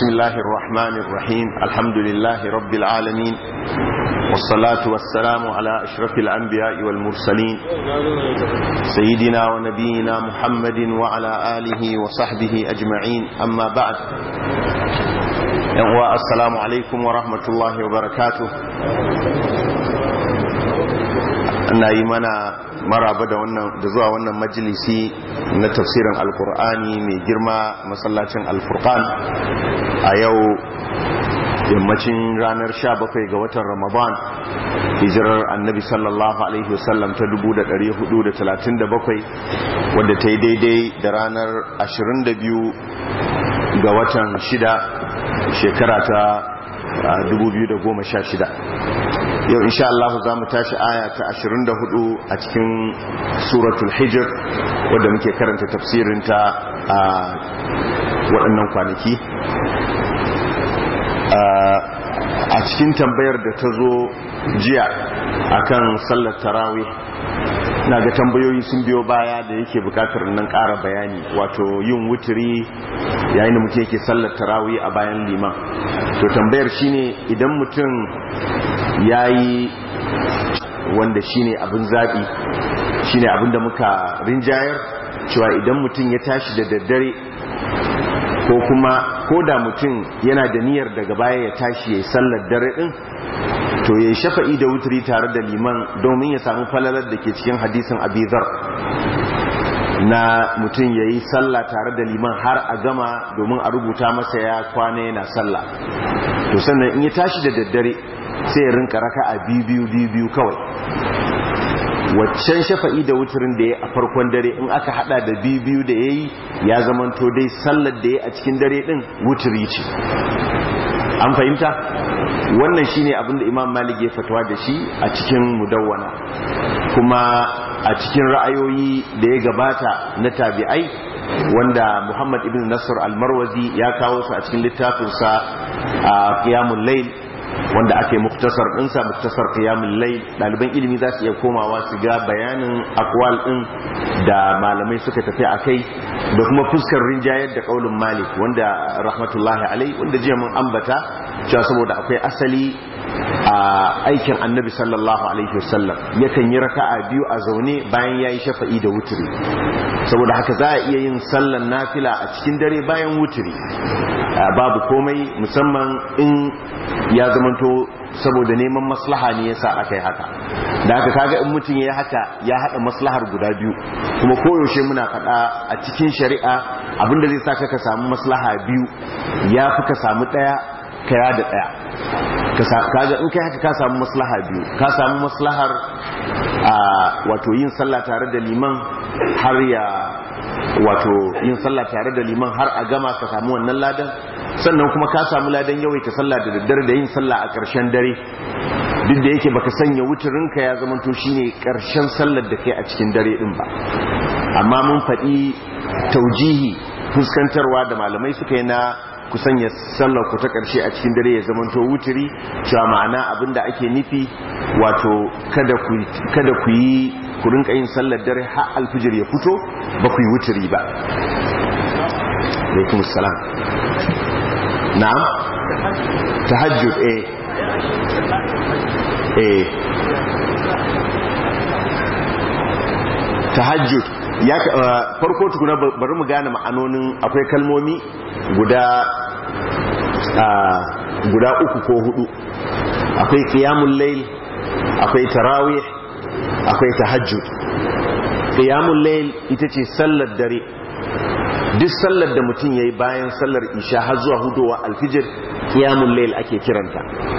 بسم الله الرحمن الرحيم الحمد لله رب العالمين والصلاة والسلام على أشرف الأنبياء والمرسلين سيدنا ونبينا محمد وعلى آله وصحبه أجمعين أما بعد السلام عليكم ورحمة الله وبركاته ana yi mana maraba da wannan da zuwa wannan majalisi na tafsirin alkur'ani mai girma masallacin alfurqan a yau yammacin ranar 17 ga watan ramadan hijirar annabi sallallahu alaihi wasallam ta 1437 wadda ta yi daidai da ranar 22 ga watan 6 shekara ta 2016 yau insha Allah za mu tashi aya ta 24 a cikin suratul hijr wadda muke karanta tafsirinta a waɗannan kwanaki a cikin tambayar da ta zo jiya akan sallar tarawih na ga tambayoyi sun biyo baya da yake bukatar nan ƙara bayani wato yin wuturi yayin da mutum yake sallar tarawih a bayan liman to tambayar shine idan mutum ya yi wanda shine abin zaɓi shine abin da muka rinjayar cewa idan mutum ya tashi da daddare ko kuma ko da mutum yana da niyyar daga baya ya tashi ya yi sallar dare ɗin to ya yi shafa'i da wuturi tare da liman domin ya samu falalar da ke cikin hadisin abizar na mutum ya yi sallah tare da liman har a gama domin a rubuta masa ya kwana yana sallah to sannan in ya tashi da daddare sai ya rinka raka a biyu biyu kawai waccan shafa'i da wuturin da ya a farkon dare in aka hada da biyu da ya yi ya zamanto dai sallar da ya a cikin dare din wuturi ce an fahimta wannan shine abinda imam malik ya fatawa da shi a cikin mudawwana kuma a cikin ra'ayoyi da ya gabata na tabi'ai wanda muhammad ibn nasr al-marwazi ya kawo su a cikin littafinsa a qiyamul layl wanda aka yi muktasar ɗinsa muktasar qiyamul layl ɗaliban ilimi za su iya komawa su ga bayanin akwal ɗin da malamai suka tafi a kai da kuma fuskar rinjayar da ƙaunin malik wanda rahmatullahi alai wanda jiya mun ambata cewa saboda akwai asali a aikin annabi sallallahu alaihi wasallam yakan yi raka'a biyu a zaune bayan yayi shafa'i da wuturi saboda haka za a iya yin sallan nafila a cikin dare bayan wuturi babu komai musamman in ya zamanto saboda neman maslaha ne yasa aka yi haka da haka kaga in mutum ya haka ya hada maslahar guda biyu kuma koyaushe muna faɗa a cikin shari'a abinda zai sa ka samu maslaha biyu ya fi ka samu ɗaya kaya da ɗaya kaga in kai haka ka samu maslaha biyu ka samu maslahar wato yin sallah tare da liman har ya wato yin sallah tare da liman har a gama ka samu wannan ladan sannan kuma ka samu ladan yawaita sallah da daddare da yin sallah a ƙarshen dare duk da yake baka sanya wuturinka ya zamanto shine ƙarshen sallar da kai a cikin dare din ba amma mun faɗi taujihi fuskantarwa da malamai suka yi na ku sanya sallar ku ta ƙarshe a cikin dare ya zamanto wuturi cewa ma'ana abinda ake nufi wato kada ku kada ku yi ku rinka yin sallar dare har alfijir ya fito ba ku yi wuturi ba alaikum salam na'am tahajjud eh eh tahajjud ya farko tukuna bari mu gane ma'anonin akwai kalmomi guda guda uku ko hudu akwai qiyamul layl akwai tarawih akwai tahajjud qiyamul layl ita ce sallar dare duk sallar da mutum yayi bayan sallar isha har zuwa hudowa alfijir qiyamul layl ake kiranta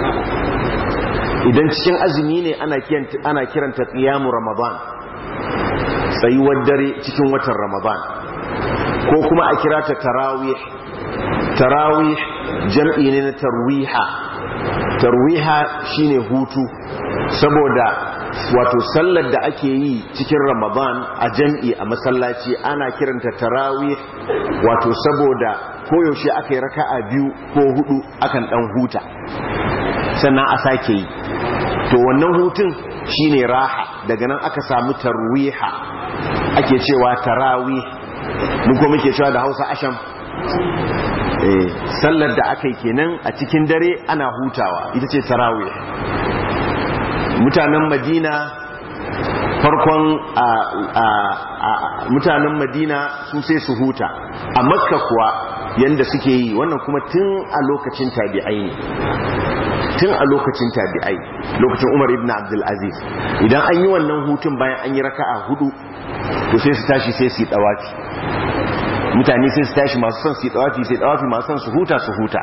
idan cikin azumi ne ana kiranta ana kiranta qiyamu ramadan tsayuwar dare cikin watan ramadan ko kuma a kira ta tarawih tarawih jam'i ne na tarwiha tarwiha shine hutu saboda wato sallar da ake yi cikin ramadan a jam'i a masallaci ana kiranta tarawih wato saboda koyaushe aka yi raka'a biyu ko hudu akan dan huta sannan a sake yi to wannan hutun shine raha daga nan aka samu tarwiha ake cewa tarawih mun ko muke cewa da Hausa asham eh sallar da aka yi kenan a cikin dare ana hutawa ita ce tarawih mutanen madina farkon mutanen madina su sai su huta a makka kuwa yanda suke yi wannan kuma tun a lokacin tabi'ai ne tun a lokacin tabi'ai lokacin umar ibn abdulaziz idan an yi wannan hutun bayan an yi raka'a hudu to sai su tashi sai su yi dawafi mutane sai su tashi masu son su yi dawafi sai dawafi masu son su huta su huta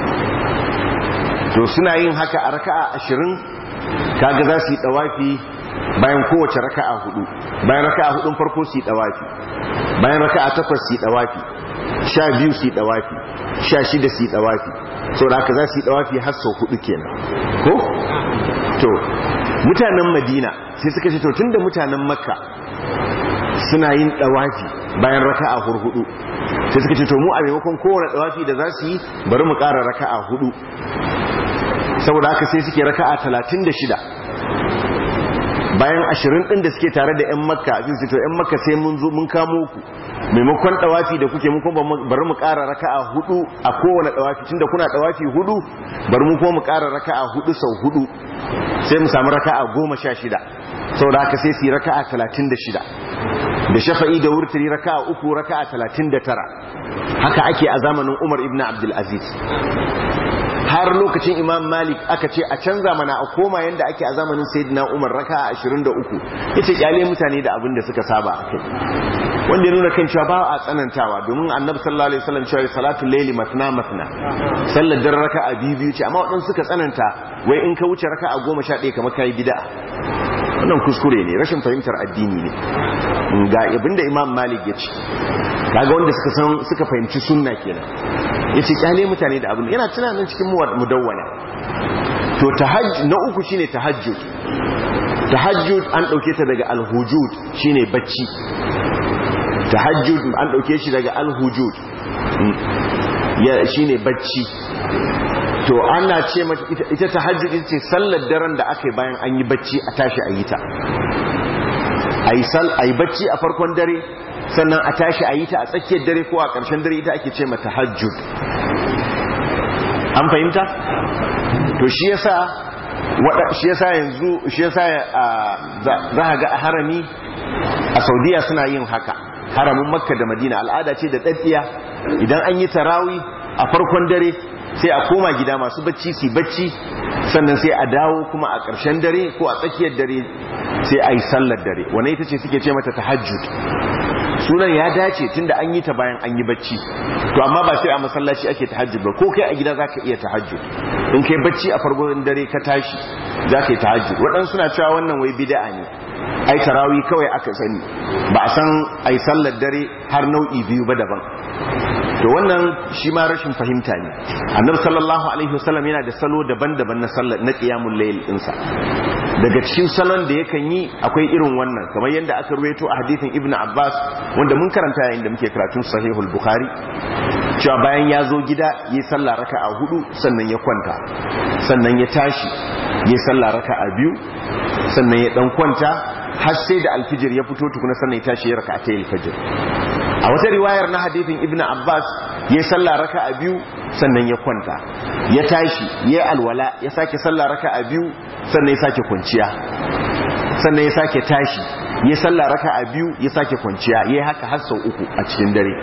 to suna yin haka a raka'a ashirin kaga za su yi dawafi bayan kowace raka'a hudu bayan raka'a hudun farko su yi dawafi bayan raka'a takwas su yi dawafi sha biyu su yi dawafi sha shida su yi dawafi sau da haka za su yi dawafi har sau hudu kenan ko? to mutanen madina sai suka ce to tun da mutanen makka suna yin dawafi bayan raka'a hurhudu sai suka ce to mu a maimakon kowane dawafi da za su yi bari mu ƙara raka'a hudu saboda haka sai suke raka'a talatin da shida bayan ashirin ɗin da suke tare da 'yan makka a to 'yan makka sai mun zo mun kamo ku maimakon ɗawafi da kuke mun kuma bari mu ƙara raka'a hudu a kowane ɗawafi tunda kuna ɗawafi hudu bari mu kuma mu ƙara raka'a hudu sau hudu sai mu samu raka'a goma sha shida saboda haka sai su yi raka'a talatin da shida da shafa'i da wurtari raka'a uku raka'a talatin da tara haka ake a zamanin umar ibn abdulaziz har lokacin imam malik aka ce a canza mana a koma yadda ake a zamanin sayyidina umar raka 23 yace kyale mutane da abin da suka saba a kai wanda ya nuna kan cewa ba a tsanantawa domin annabi sallallahu alaihi wasallam cewa salatu layli matna matna sallar dar raka'a biyu biyu ce amma wadansu suka tsananta wai in ka wuce raka'a 11 kamar kai bid'a wannan kuskure ne rashin fahimtar addini ne ga abinda imam malik ya ce kaga wanda suka san suka fahimci sunna kenan yace kyale mutane da abin yana tunanin cikin mudawwana to tahajjud na uku shine tahajjud tahajjud an dauke ta daga alhujud shine bacci tahajjud an dauke shi daga alhujud ya shine bacci to ana ce mata ita tahajjud ita ce sallar daren da aka yi bayan an yi bacci a tashi a yi ta ayi sal ayi bacci a farkon dare sannan a tashi a yi ta a tsakiyar dare ko a ƙarshen dare ita ake ce mata hajjud an fahimta? to shi yasa shi yasa yanzu shi yasa za a ga a harami a saudiya suna yin haka haramin makka da madina al'ada ce da ɗaɗɗiya idan an yi tarawi a farkon dare sai a koma gida masu bacci su bacci sannan sai a dawo kuma a ƙarshen dare ko a tsakiyar dare sai a yi sallar dare wane ita ce suke ce mata tahajjud sunan ya dace tunda an yi ta bayan an yi bacci to amma ba sai a masallaci ake tahajjud ba ko kai a gida zaka iya tahajjud in kai bacci a farkon dare ka tashi zaka yi tahajjud waɗansu suna cewa wannan wai bid'a ne ai tarawi kawai aka sani ba a san ai sallar dare har nau'i biyu ba daban to wannan shi ma rashin fahimta ne annabi sallallahu alaihi wasallam yana da salo daban-daban na sallar na qiyamul layl dinsa daga cikin salon da yakan yi akwai irin wannan kamar yadda aka ruwaito a hadisin ibnu abbas wanda mun karanta yayin da muke karatun sahihul bukhari cewa bayan ya zo gida yi sallah raka'a hudu sannan ya kwanta sannan ya tashi yi sallah raka'a biyu sannan ya dan kwanta har sai da alfijir ya fito tukuna sannan ya tashi ya raka'a ta alfijir a wata riwayar na hadithin ibn abbas ya sallah raka a biyu sannan ya kwanta ya tashi ya alwala ya sake sallah raka a biyu sannan ya sake kwanciya sannan ya sake tashi ya sallah raka a biyu ya sake kwanciya ya haka har sau uku a cikin dare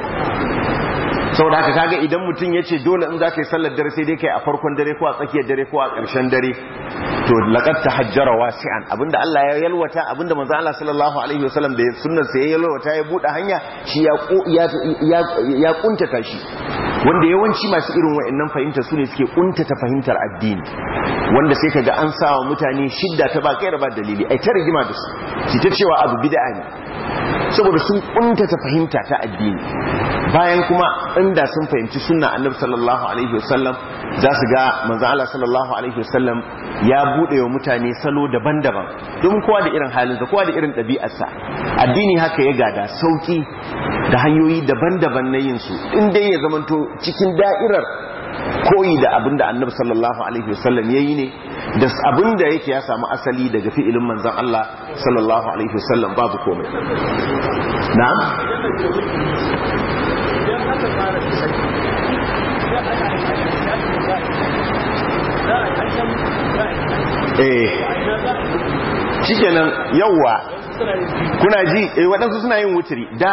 sau da haka kaga idan mutum ya ce dole in za ka yi sallar dare sai dai kai a farkon dare ko a tsakiyar dare ko a ƙarshen dare to laqad tahajjara wasi'an abinda Allah ya yalwata abinda manzo Allah sallallahu alaihi wasallam da sunnar sa ya yalwata ya bude hanya shi ya ya ya kuntata shi wanda yawanci masu irin wayannan fahimta su ne suke kuntata fahimtar addini wanda sai kaga an sawa mutane shidda ta ba kai ba dalili ai ta rigima da su shi ta cewa abu bid'a ne saboda sun kuntata fahimta ta addini bayan kuma inda sun fahimci sunna annabi sallallahu alaihi wasallam za su ga manzo Allah sallallahu alaihi wasallam ya bude wa mutane salo daban-daban domin kowa da irin halinsa kowa da irin ɗabi'arsa addini haka ya gada sauki da hanyoyi daban-daban na yin su in dai ya zamanto cikin da'irar koyi da abinda annabi sallallahu alaihi wasallam yayi ne da abinda yake ya samu asali daga fi'ilin manzon Allah sallallahu alaihi wasallam babu komai na'am eh shikenan yawwa kuna ji eh waɗansu suna yin wuturi da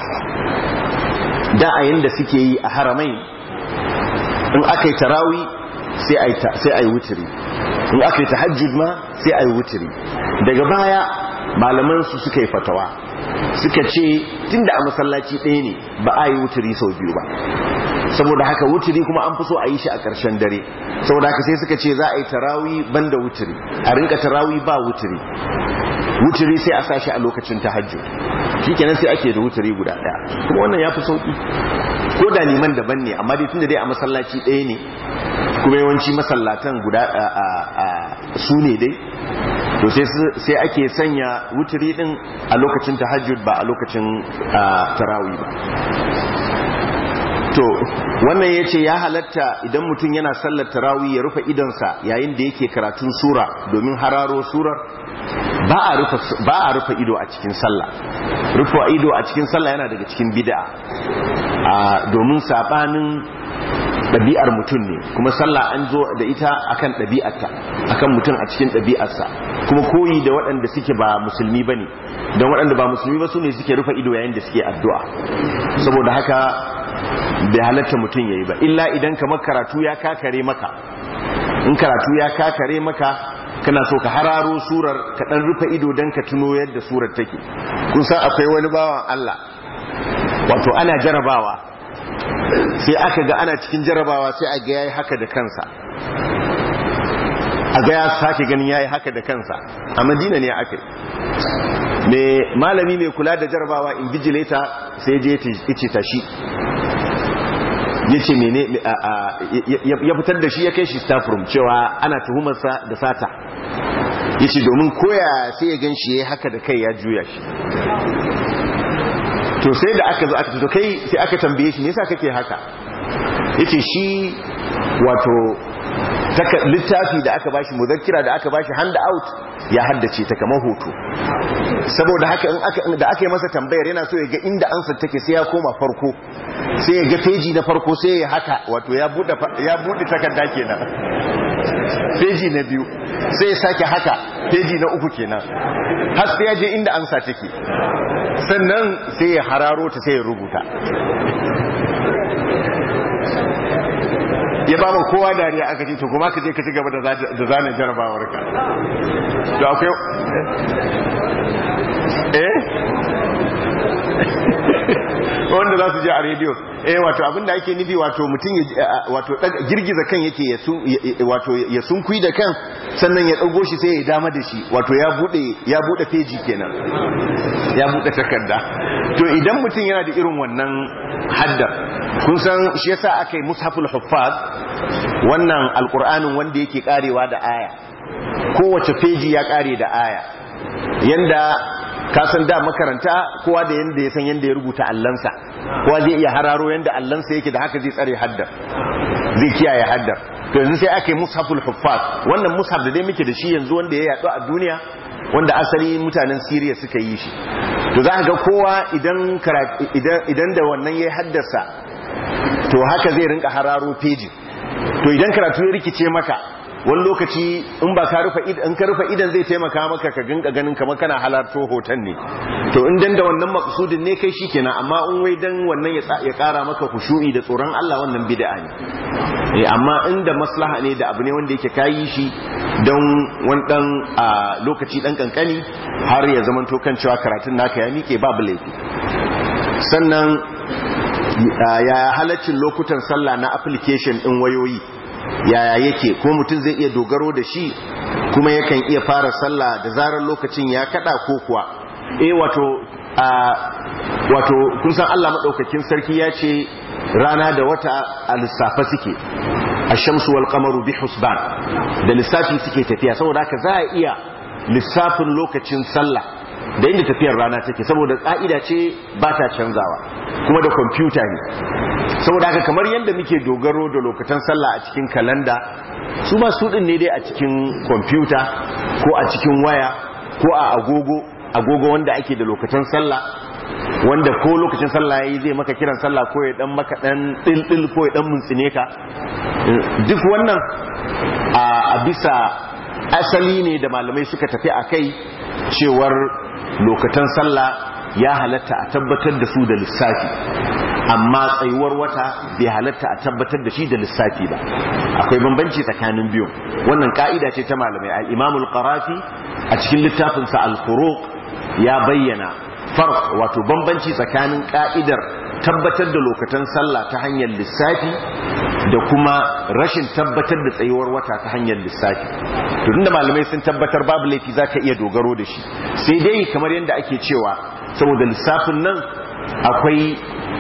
da a yanda suke yi a haramai in aka yi tarawi sai a yi wuturi in aka yi tahajjud ma sai a yi wuturi daga baya malaman su suka yi fatawa suka ce tunda a masallaci ɗaya ne ba a yi wuturi sau biyu ba saboda haka wuturi kuma an fi so a yi shi a ƙarshen dare saboda haka sai suka ce za a yi tarawi banda wuturi a rinka tarawi ba wuturi wuturi sai a sa shi a lokacin tahajjud shikenan sai ake da wuturi guda ɗaya kuma wannan ya fi sauƙi ko da liman daban ne amma dai tunda dai a masallaci ɗaya ne kuma yawanci masallatan guda su ne dai to sai ake sanya wuturi din a lokacin tahajjud ba a lokacin tarawi ba to wannan ya ce ya halatta idan mutum yana sallar tarawi ya rufe idonsa yayin da yake karatun sura domin hararo surar ba a rufe ido a cikin sallah rufe ido a cikin sallah yana daga cikin bid'a domin sabanin ɗabi'ar mutum ne kuma sallah an zo da ita akan ɗabi'arta akan mutum a cikin ɗabi'arsa kuma koyi da waɗanda suke ba musulmi ba ne don waɗanda ba musulmi ba su ne suke rufe ido yayin da suke addu'a saboda haka bai halatta mutum ya yi ba illa idan kamar karatu ya kakare maka in karatu ya kakare maka kana so ka hararo surar ka ɗan rufe ido don ka tuno yadda surar take kun san akwai wani bawan Allah wato ana jarabawa sai aka ga ana cikin jarabawa sai a ga yayi haka da kansa a ga ya sake ganin yayi haka da kansa a madina ne aka me malami mai kula da jarabawa invigilator sai je ya tashi ya ce mene ya fitar da shi ya kai shi staff room cewa ana tuhumarsa da sata ya ce domin koya sai ya gan shi ya haka da kai ya juya shi to sai da aka zo aka to kai sai aka tambaye shi me yasa kake haka yace shi wato littafi da aka bashi muzakkira da aka bashi hand out ya haddace ta kamar hoto saboda haka in aka da aka yi masa tambayar yana so ya ga inda ansar take sai ya koma farko sai ya ga peji na farko sai ya haka wato ya bude ya bude takarda kenan peji na biyu sai ya sake haka peji na uku kenan har sai ya je inda ansa take sannan sai ya hararo ta sai ya rubuta ya ba kowa dariya aka ce to kuma ka je ka ci gaba da zane jarabawar ka to akwai eh wanda za su je a rediyo eh wato abinda ake nufi wato mutum wato girgiza kan yake ya wato ya sunkui da kan sannan ya dago shi sai ya dama da shi wato ya bude ya bude peji kenan ya bude takarda to idan mutum yana da irin wannan haddar kun san shi yasa aka yi mushaful huffaz wannan alqur'anin wanda yake karewa da aya kowace peji ya kare da aya yanda kasan da makaranta kowa da yanda ya san yanda ya rubuta allansa kowa zai iya hararo yanda allansa yake da haka zai tsare haddar zai kiyaye haddar to yanzu sai aka yi mushaful huffaz wannan mushaf da dai muke da shi yanzu wanda ya yaɗu a duniya wanda asali mutanen Siriya suka yi shi to za ga kowa idan idan da wannan ya haddasa to haka zai rinka hararo peji to idan karatu ya rikice maka wani lokaci in ba ka rufe in ka rufe idan zai taimaka maka ka ginka ganin kamar kana halarto hoton ne to in dan da wannan maksudin ne kai shikenan amma in wai dan wannan ya kara maka khushu'i da tsoron Allah wannan bid'a ne eh amma inda maslaha ne da abu ne wanda yake kayi shi don wani dan lokaci dan kankani har ya zaman to kan cewa karatun naka ya mike babu laifi sannan ya halaccin lokutan sallah na application din wayoyi yaya yake ko mutum zai iya dogaro da shi kuma yakan iya fara sallah da zarar lokacin ya kada ko kuwa eh wato a wato kun san Allah madaukakin sarki ya ce rana da wata a lissafa suke ash-shamsu wal qamaru bi husban da lissafi suke tafiya saboda haka za a iya lissafin lokacin sallah da inda tafiyar rana take saboda ka'ida ce ba ta canzawa kuma da kwamfuta ne saboda haka kamar yadda muke dogaro da lokacin sallah a cikin kalanda su ma su din ne dai a cikin kwamfuta ko a cikin waya ko a agogo agogo wanda ake da lokacin sallah wanda ko lokacin sallah yayi zai maka kiran sallah ko ya dan maka dan dil ko ya dan muntsine ka duk wannan a bisa asali ne da malamai suka tafi akai cewar lokacin sallah ya halatta a tabbatar da su da lissafi amma tsayuwar wata bai halatta a tabbatar da shi da lissafi ba akwai bambanci tsakanin biyu wannan ka'ida ce ta malamai al-imam al-qarafi a cikin littafinsa al-furuq ya bayyana farq wato bambanci tsakanin ka'idar tabbatar da lokacin sallah ta hanyar lissafi da kuma rashin tabbatar da tsayuwar wata ta hanyar lissafi to tunda malamai sun tabbatar babu laifi zaka iya dogaro da shi sai dai kamar yadda ake cewa saboda lissafin nan akwai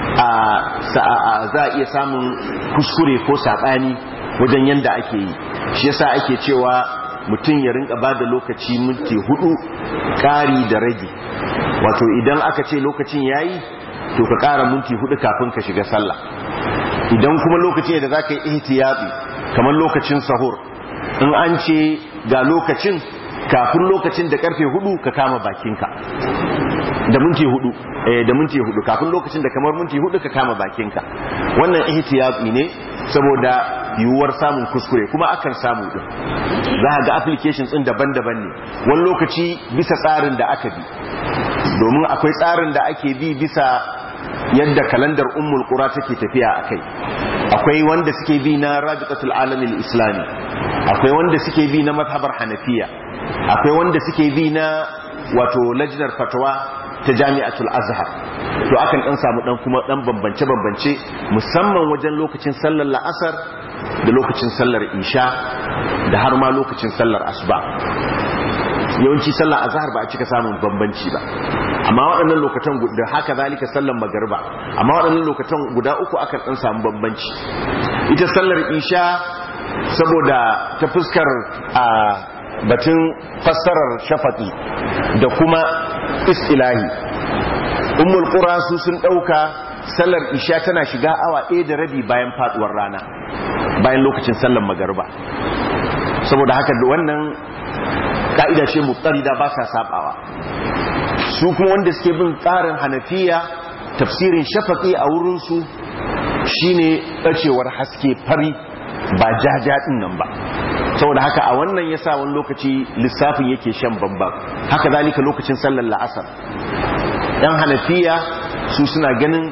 za a iya samun kuskure ko saɓani wajen yadda ake yi shi yasa ake cewa mutum ya rinka ba da lokaci minti hudu ƙari da rage wato idan aka ce lokacin yayi to ka ƙara minti hudu kafin ka shiga sallah idan kuma lokaci da za ka yi ihtiyati kamar lokacin sahur in an ce ga lokacin kafin lokacin da karfe hudu ka kama bakinka da minti hudu eh da minti hudu kafin lokacin da kamar minti hudu ka kama bakinka wannan ihtiyati ne saboda yiwuwar samun kuskure kuma akan samu din za ga applications din daban-daban ne wani lokaci bisa tsarin da aka bi domin akwai tsarin da ake bi bisa yadda kalandar ummul qura take tafiya akai akwai wanda suke bi na rabitatul alamil islami akwai wanda suke bi na mazhabar hanafiya akwai wanda suke bi na wato lajnar fatwa ta jami'atul azhar to akan dan samu dan kuma dan bambance bambance musamman wajen lokacin sallar la'asar da lokacin sallar isha da har ma lokacin sallar asuba yawanci sallar azhar ba a cika samun bambanci ba amma waɗannan lokacin da haka zalika sallar magariba amma waɗannan lokacin guda uku akan dan samu bambanci ita sallar isha saboda ta fuskar a batun fassarar shafaqi da kuma istilahi ummul qura su sun dauka sallar isha tana shiga awa ɗaya da rabi bayan faduwar rana bayan lokacin sallar magariba saboda haka da wannan ka'ida ce muqtarida ba sa sabawa su kuma wanda suke bin tsarin hanafiya tafsirin shafaqi a wurin su shine bacewar haske fari ba jaja din nan ba saboda haka a wannan yasa wani lokaci lissafin yake shan bambam haka zalika lokacin sallar la'asar yan hanafiya su suna ganin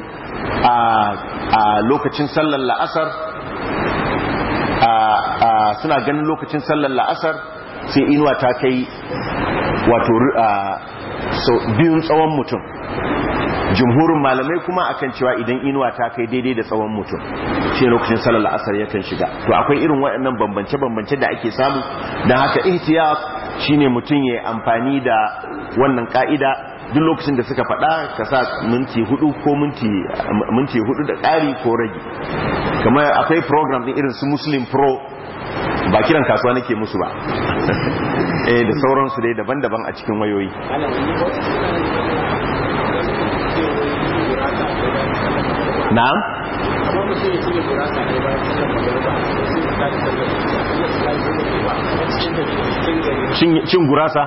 a lokacin sallar la'asar suna ganin lokacin sallar la'asar sai inuwa ta kai wato biyun tsawon mutum jumhurin malamai kuma akan cewa idan inuwa ta kai daidai da tsawon mutum shi lokacin sallar la'asar yakan shiga to akwai irin waɗannan bambance-bambance da ake samu don haka ihtiyat shine mutum ya amfani da wannan ka'ida duk lokacin da suka faɗa ka sa minti hudu ko minti hudu da ƙari ko rage kamar akwai program din irin su muslim pro ba kiran kasuwa nake musu ba eh da sauransu dai daban-daban a cikin wayoyi na'am cin gurasa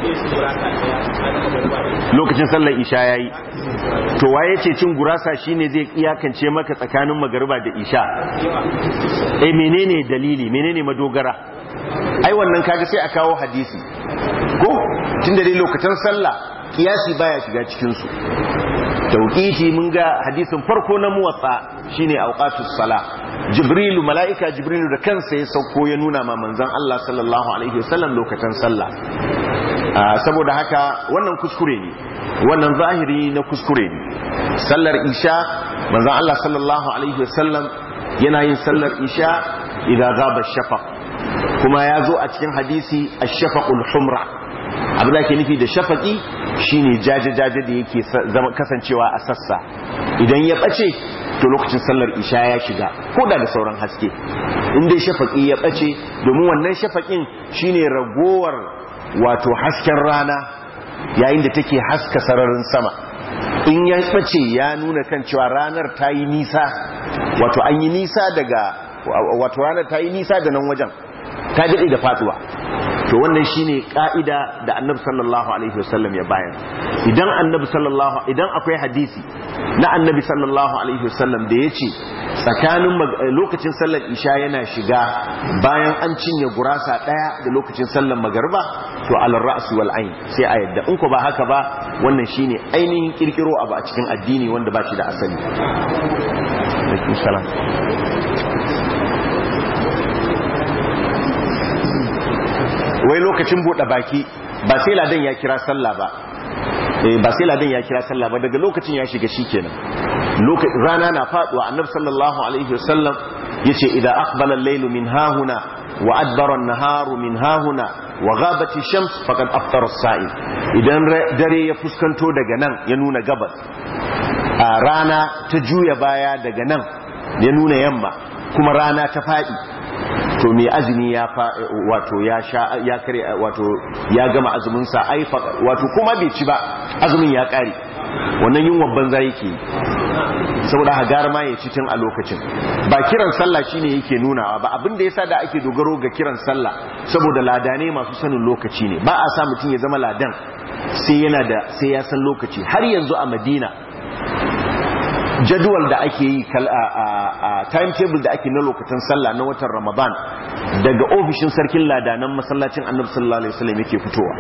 lokacin sallar isha yayi to waye ce cin gurasa shine zai iyakance maka tsakanin magariba da isha eh menene dalili menene madogara ai wannan kaga sai a kawo hadisi ko tunda dai lokacin sallah kiyasi baya shiga cikin su tauqiti mun ga hadisin farko na muwatsa shine awqatus sala jibrilu malaika jibrilu da kansa ya sauko ya nuna ma manzon Allah sallallahu alaihi wasallam lokacin sallah saboda haka wannan kuskure ne wannan zahiri na kuskure ne sallar isha manzon Allah sallallahu alaihi wasallam yana yin sallar isha idan gaba shafaq kuma ya zo a cikin hadisi ash-shafaqul humra abin da ke nufi da shafaqi shine jaje-jaje da yake zama kasancewa a sassa idan ya bace to lokacin sallar isha ya shiga ko da da sauran haske in dai shafaqi ya bace domin wannan shafaqin shine ragowar wato hasken rana yayin da take haska sararin sama in ya bace ya nuna kan cewa ranar ta yi nisa wato an yi nisa daga wato ranar ta yi nisa da nan wajen ta daɗe da faduwa to wannan shine ka'ida da annabi sallallahu alaihi wasallam ya bayan idan annabi sallallahu idan akwai hadisi na annabi sallallahu alaihi wasallam da yace tsakanin lokacin sallar isha yana shiga bayan an cinye gurasa daya da lokacin sallar magariba to al ra's wal ain sai a yadda in ko ba haka ba wannan shine ainihin kirkiro abu a cikin addini wanda ba shi da asali wai lokacin buɗe baki ba sai ladan ya kira sallah ba ba sai ladan ya kira sallah ba daga lokacin ya shiga shikenan rana na faduwa annabi sallallahu alaihi wasallam yace idza aqbala al-laylu min hahuna wa adbara an-naharu min hahuna wa ghabat ash-shams faqad aftara as-sa'im idan dare ya fuskanto daga nan ya nuna gabas a rana ta juya baya daga nan ya nuna yamma kuma rana ta fadi to mai azumi ya fa wato ya sha ya kare wato ya gama azumin sa ai wato kuma bai ci ba azumin ya kare wannan yin wabban zai yake saboda hagar ma ya ci tun a lokacin ba kiran sallah shine yake nunawa ba abin da yasa da ake dogaro ga kiran sallah saboda ladane masu sanin lokaci ne ba a sa mutum ya zama ladan sai yana da sai ya san lokaci har yanzu a Madina jadwal da ake yi a timetable da ake na lokacin sallah na watan ramadan daga ofishin sarkin ladanan masallacin annabi sallallahu alaihi wasallam yake fitowa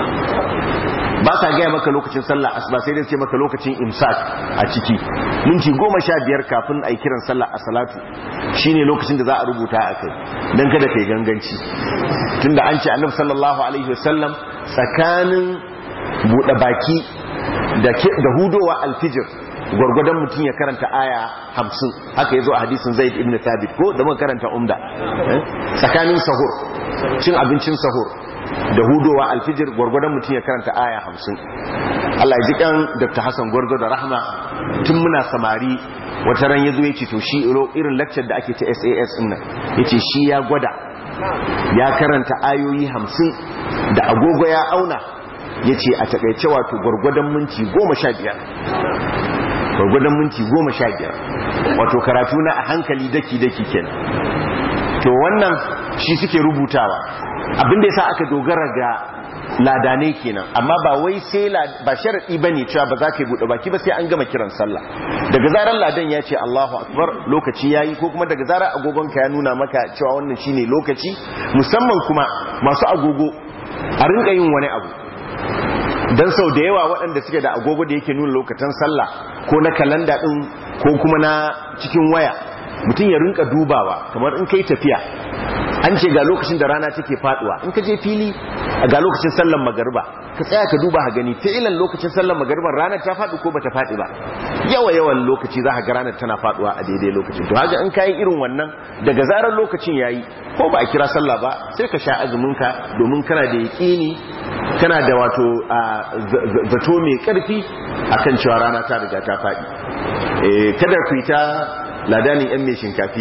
ba sa gaya maka lokacin sallah asuba sai dai ce maka lokacin imsak a ciki minti goma sha biyar kafin a yi kiran sallah a salatu shine lokacin da za a rubuta a kai don kada kai ganganci tunda an ce annabi sallallahu alaihi wasallam tsakanin buɗe baki da hudowa alfijir gwargwadon mutum ya karanta aya hamsin haka ya zo a hadisin zaid ibn thabit ko da muka karanta umda tsakanin sahur cin abincin sahur da hudowa alfijir gwargwadon mutum ya karanta aya hamsin Allah ya ji kan Dr. Hassan Gwarzo da Rahma tun muna samari wata ran ya zo ya ce to shi irin lecture da ake ta SAS din nan ya ce shi ya gwada ya karanta ayoyi hamsin da agogo ya auna ya ce a takaice wato gwargwadon minti goma sha biyar gwargwadon minti goma sha biyar wato karatu na a hankali daki-daki kenan to wannan shi suke rubutawa abinda yasa aka dogara ga ladanai kenan amma ba wai sai ba sharadi bane cewa ba za ka yi bude baki ba sai an gama kiran sallah daga zarar ladan ya ce Allahu akbar lokaci yayi ko kuma daga zarar agogon ka ya nuna maka cewa wannan shine lokaci musamman kuma masu agogo a rinka yin wani abu dan sau da yawa waɗanda suke da agogo da yake nuna lokacin sallah ko na kalanda din ko kuma na cikin waya mutum ya rinka dubawa kamar in kai tafiya an ce ga lokacin da rana take faduwa in ka je fili ga lokacin sallan magariba ka tsaya ka duba ha gani fi'ilan lokacin sallan magariba ranar ta faɗi ko bata faɗi ba yawa yawan lokaci za ka ga ranar tana faduwa a daidai lokacin to haka in kayi irin wannan daga zarar lokacin yayi ko ba a kira sallah ba sai ka sha azumin ka domin kana da yaƙini kana da wato zato mai ƙarfi akan cewa rana ta riga ta faɗi kada ku ta ladanin yan mai shinkafi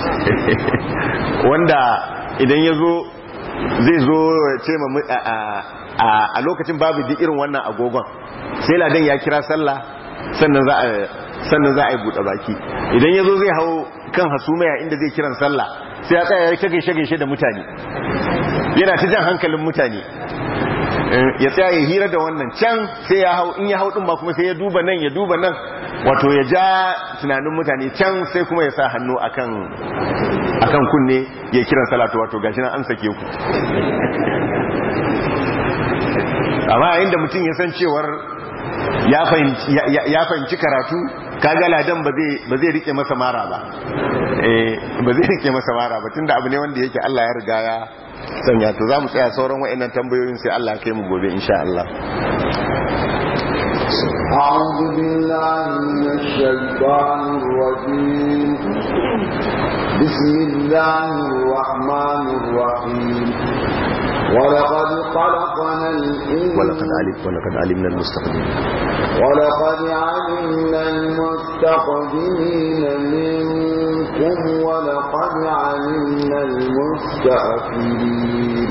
wanda idan ya zo zai zo ce a lokacin babu duk irin wannan agogon sai ladan ya kira sallah sannan za a yi buɗe baki idan ya zo zai hau kan hasumaya inda zai kiran sallah sai ya tsaya ya ta gaishe-gaishe da mutane yana ta jan hankalin mutane ya tsaya ya hira da wannan can sai ya hau in ya hau ɗin ba kuma sai ya duba nan ya duba nan wato ya ja tunanin mutane can sai kuma ya sa hannu akan akan kunne ya kiran salatu wato gashi nan an sake ku amma yayin da mutum ya san cewar ya fahimci karatu kaga ladan ba zai rike masa mara ba ba zai rike masa mara ba tunda abu ne wanda yake Allah ya riga ya sanya to za mu tsaya sauran wa'annan tambayoyin sai Allah kai mu gobe insha Allah أعوذ بالله من الشيطان الرجيم بسم الله الرحمن الرحيم ولقد خلقنا الإنسان ولقد علم ولقد علمنا المستقدمين ولقد علمنا المستقدمين منكم ولقد علمنا المستأخرين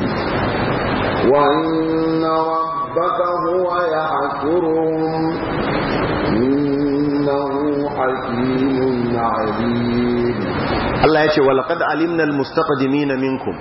وإن ربك هو يحشرهم إنه حكيم عليم Allah ya ce walaqad alimna almustaqdimina minkum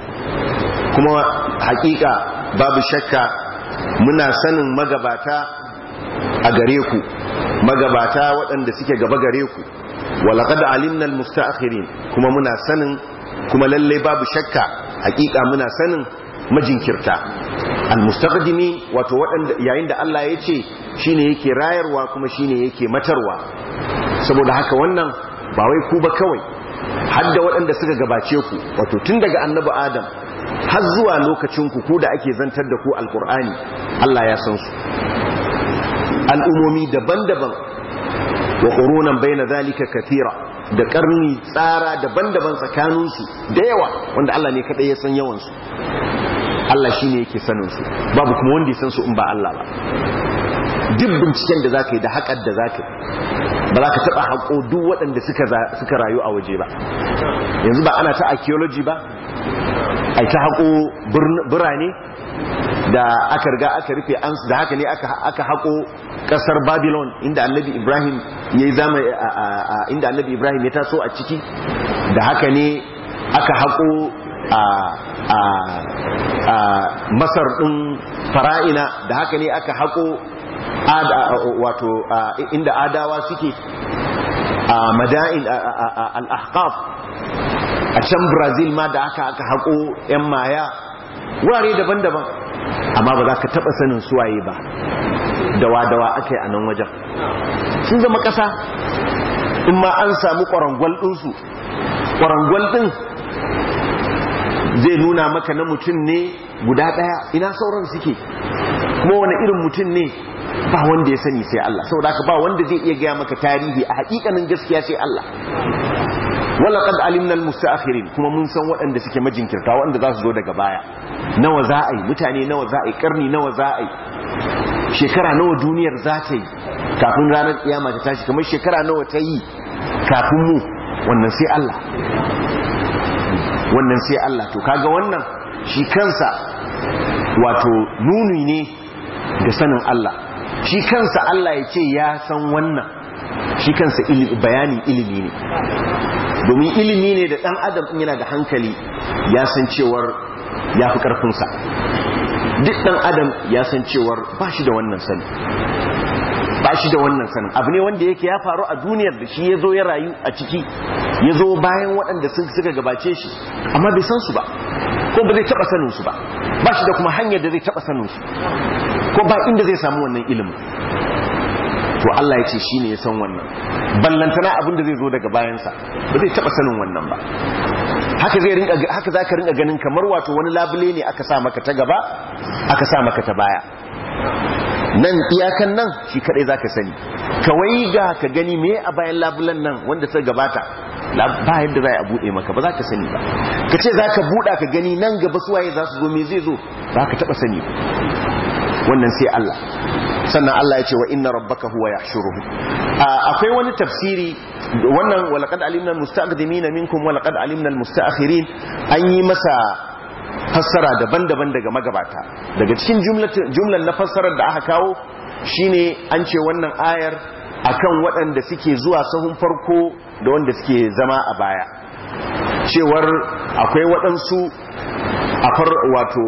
kuma hakika babu shakka muna sanin magabata a gare ku magabata waɗanda suke gaba gare ku walaqad alimna almustaakhirin kuma muna sanin kuma lalle babu shakka hakika muna sanin majinkirta almustaqdimi wato waɗanda yayin da Allah ya ce shine yake rayarwa kuma shine yake matarwa saboda haka wannan ba wai ku ba kawai hadda waɗanda suka gabace ku wato tun daga annabi adam har zuwa lokacin ku ku da ake zantar da ku alkur'ani Allah ya san su al'umomi daban-daban wa qurunan baina zalika kathira da karni tsara daban-daban tsakaninsu da yawa wanda Allah ne kadai ya san yawan su Allah shine yake sanin su babu kuma wanda ya san su in ba Allah ba duk binciken da zaka yi da haƙar da zaka yi ba za ka taɓa haƙo duk waɗanda suka rayu a waje ba yanzu ba ana ta archaeology ba ai ta haƙo birane da aka riga aka rufe an da haka ne aka haƙo ƙasar babylon inda annabi ibrahim ya yi zama inda annabi ibrahim ya taso a ciki da haka ne aka haƙo a masar ɗin fara'ina da haka ne aka haƙo wato inda adawa suke a mada'in al-ahqaf a can brazil ma da aka aka haƙo 'yan maya wurare daban-daban amma ba za ka taɓa sanin suwaye ba dawa-dawa aka yi a nan wajen sun zama ƙasa in ma an samu ƙwarangwal ɗinsu ƙwarangwal ɗin zai nuna maka na mutum ne guda ɗaya ina sauran suke kuma wani irin mutum ne ba wanda ya sani sai Allah saboda haka ba wanda zai iya gaya maka tarihi a hakikanin gaskiya sai Allah wala qad alimna almustaakhirin kuma mun san waɗanda suke majinkirta waɗanda za su zo daga baya nawa za a yi mutane nawa za a yi karni nawa za a yi shekara nawa duniyar za ta yi kafin ranar kiyama ta tashi kamar shekara nawa ta yi kafin mu wannan sai Allah wannan sai Allah to kaga wannan shi kansa wato nuni ne da sanin Allah shi kansa Allah ya ce ya san wannan shi kansa bayanin ilimi ne domin ilimi ne da ɗan adam in yana da hankali ya san cewar ya fi ƙarfinsa duk ɗan adam ya san cewar ba shi da wannan sani ba shi da wannan sanin abu ne wanda yake ya faru a duniyar da shi ya zo ya rayu a ciki ya zo bayan waɗanda suka gabace shi amma bai san su ba ko ba zai taɓa sanin su ba ba shi da kuma hanyar da zai taɓa sanin su ko ba inda zai samu wannan ilimin to Allah ya ce shi ne ya san wannan ballantana abin da zai zo daga bayansa ba zai taɓa sanin wannan ba haka zai rinka haka zaka rinka ganin kamar wato wani labule ne aka sa maka ta gaba aka sa maka ta baya nan iyakan nan shi kadai zaka sani kawai ga ka gani me a bayan labulan nan wanda ta gabata ba yadda za a bude maka ba za ka sani ba ka ce za ka buɗa ka gani nan gaba suwaye za su zo me zai zo ba ka taɓa sani wannan sai Allah sannan Allah ya ce wa inna rabbaka huwa yahshuruhu akwai wani tafsiri wannan walaqad alimna almustaqdimina minkum walaqad alimna almustaakhirin an yi masa fassara daban-daban daga magabata daga cikin jumlan na fassarar da aka kawo shine an ce wannan ayar akan waɗanda suke zuwa sahun farko da wanda suke zama a baya cewar akwai waɗansu a far wato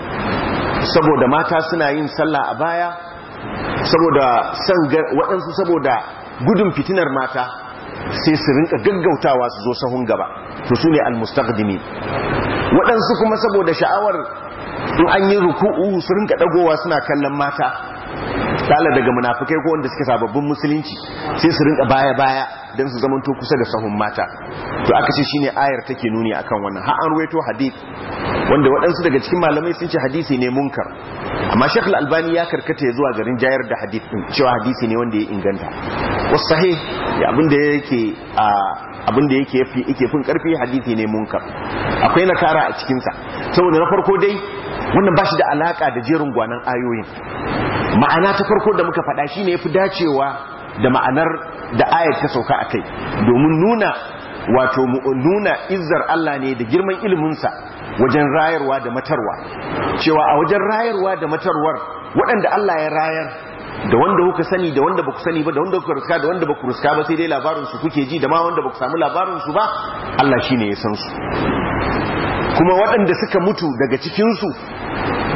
saboda mata suna yin sallah a baya saboda san waɗansu saboda gudun fitinar mata sai su rinka gaggautawa su zo sahun gaba to su ne almustaqdimi waɗansu kuma saboda sha'awar in an yi ruku'u su rinka dagowa suna kallon mata tala daga munafikai ko wanda suke sababbin musulunci sai su rinka baya baya don su zamanto kusa da sahun mata to aka ce shine ayar take nuni akan wannan har an ruwaito hadith wanda waɗansu daga cikin malamai sun ce hadisi ne munkar amma Sheikh Al-Albani ya karkata ya zuwa garin jayar da hadith din cewa hadisi ne wanda ya inganta wasu sahih abinda yake a abinda yake yafi yake fin karfi hadisi ne munkar akwai nakara a cikin sa saboda na farko dai wannan bashi da alaka da jerin gwanan ayoyin ma'ana ta farko da muka faɗa shine yafi dacewa da ma'anar da ayat ta sauka akai domin nuna wato nuna izzar Allah ne da girman iliminsa wajen rayarwa da matarwa cewa a wajen rayarwa da matarwar waɗanda Allah ya rayar da wanda kuka sani da wanda baku sani ba da wanda kuka ruska da wanda baku ruska ba sai dai labarin su kuke ji da ma wanda baku samu labarin su ba Allah shine ya san su kuma waɗanda suka mutu daga cikin su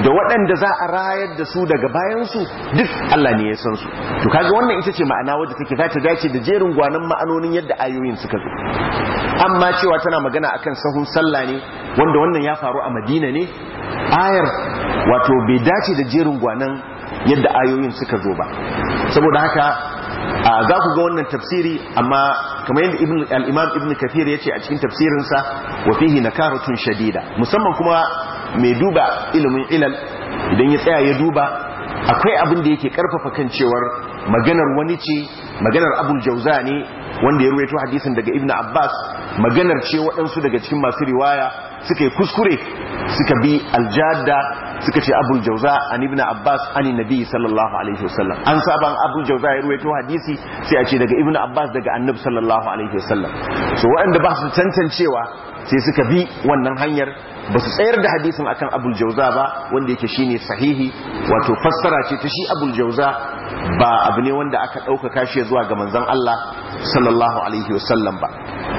da waɗanda za a rayar da su daga bayansu duk Allah ne ya san su to kaga wannan ita ce ma'ana wadda take za ta dace da jerin gwanan ma'anonin yadda ayoyin suka zo amma cewa tana magana akan sahun sallah ne wanda wannan ya faru a Madina ne ayar wato bai dace da jerin gwanan yadda ayoyin suka zo ba saboda haka za ku ga wannan tafsiri amma kamar yadda al-imam ibn kathir ya ce a cikin tafsirinsa wa fihi nakaratun shadida musamman kuma mai duba ilimin ilal idan ya tsaya ya duba akwai abin da yake karfafa kan cewar maganar wani ce maganar abul jauza ne wanda ya ruwaito hadisin daga ibn abbas maganar ce waɗansu daga cikin masu riwaya suka yi kuskure suka bi aljada suka ce abul jauza an ibn abbas an nabi sallallahu alaihi wasallam an saban abul jauza ya ruwaito hadisi sai a ce daga ibn abbas daga annabi sallallahu alaihi wasallam so waɗanda ba su tantancewa sai suka bi wannan hanyar ba su tsayar da hadisin akan abul jauza ba wanda yake shine sahihi wato fassara ce ta shi abul jauza ba abu ne wanda aka ɗaukaka shi zuwa ga manzon Allah sallallahu alaihi wasallam ba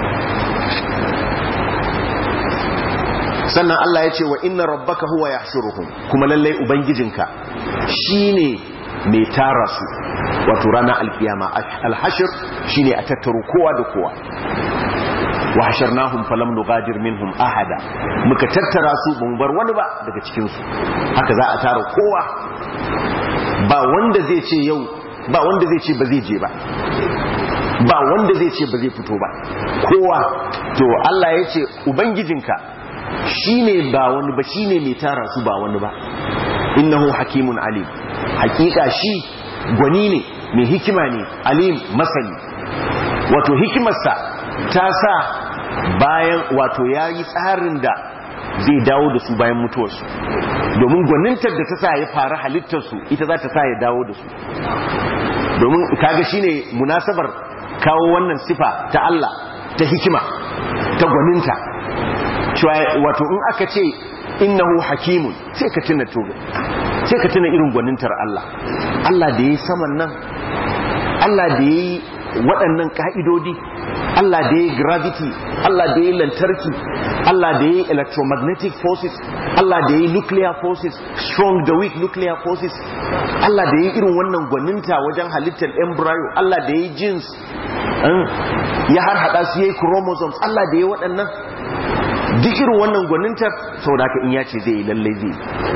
sannan Allah ya ce wa inna rabbaka huwa yahshuruhum kuma lallai ubangijinka shine mai tara su wato ranar alkiyama alhashir shine a tattaro kowa da kowa wa hasharnahum falam nugadir minhum ahada muka tattara su ban bar wani ba daga cikin su haka za a tara kowa ba wanda zai ce yau ba wanda zai ce ba zai je ba ba wanda zai ce ba zai fito ba kowa to Allah ya ce ubangijinka shine ba wani ba shine mai tara su ba wani ba innahu hakimun alim hakika shi gwani ne mai hikima ne alim masani wato hikimarsa ta sa bayan wato ya yi tsarin da zai dawo da su bayan mutuwarsu domin gwanintar da ta sa ya fara halittarsu ita za ta sa ya dawo da su domin kaga shine munasabar kawo wannan sifa ta Allah ta hikima ta gwaninta wato in aka ce innahu hakimun sai ka tuna tobe sai ka tuna irin gwanintar Allah Allah da ya yi saman nan Allah da ya yi waɗannan ƙa'idodi Allah da ya yi gravity Allah da ya yi lantarki Allah da ya yi electromagnetic forces Allah da ya yi nuclear forces strong da weak nuclear forces Allah da ya yi irin wannan gwaninta wajen halittar embryo Allah da ya yi genes ya har hada su ya yi chromosomes Allah da ya yi waɗannan duk irin wannan gwanintar sau da in ya ce zai yi lallai zai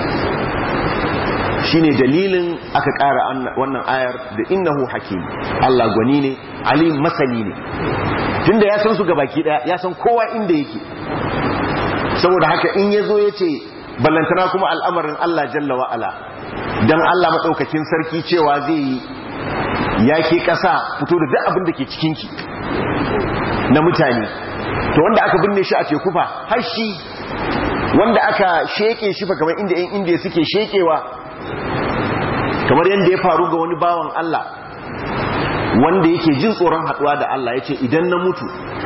shi ne dalilin aka ƙara wannan ayar da innahu hakim Allah gwani ne alim masani ne tunda ya san su ga baki daya ya san kowa inda yake saboda haka in ya zo ya ce ballantana kuma al'amarin Allah jalla wa'ala don Allah maɗaukakin sarki cewa zai yi ya ke ƙasa fito da duk abin da ke cikinki na mutane to wanda aka binne shi a teku fa har shi wanda aka sheke shi fa kamar inda yan indiya suke shekewa kamar yadda ya faru ga wani bawan Allah wanda yake jin tsoron haduwa da Allah ya ce idan na mutu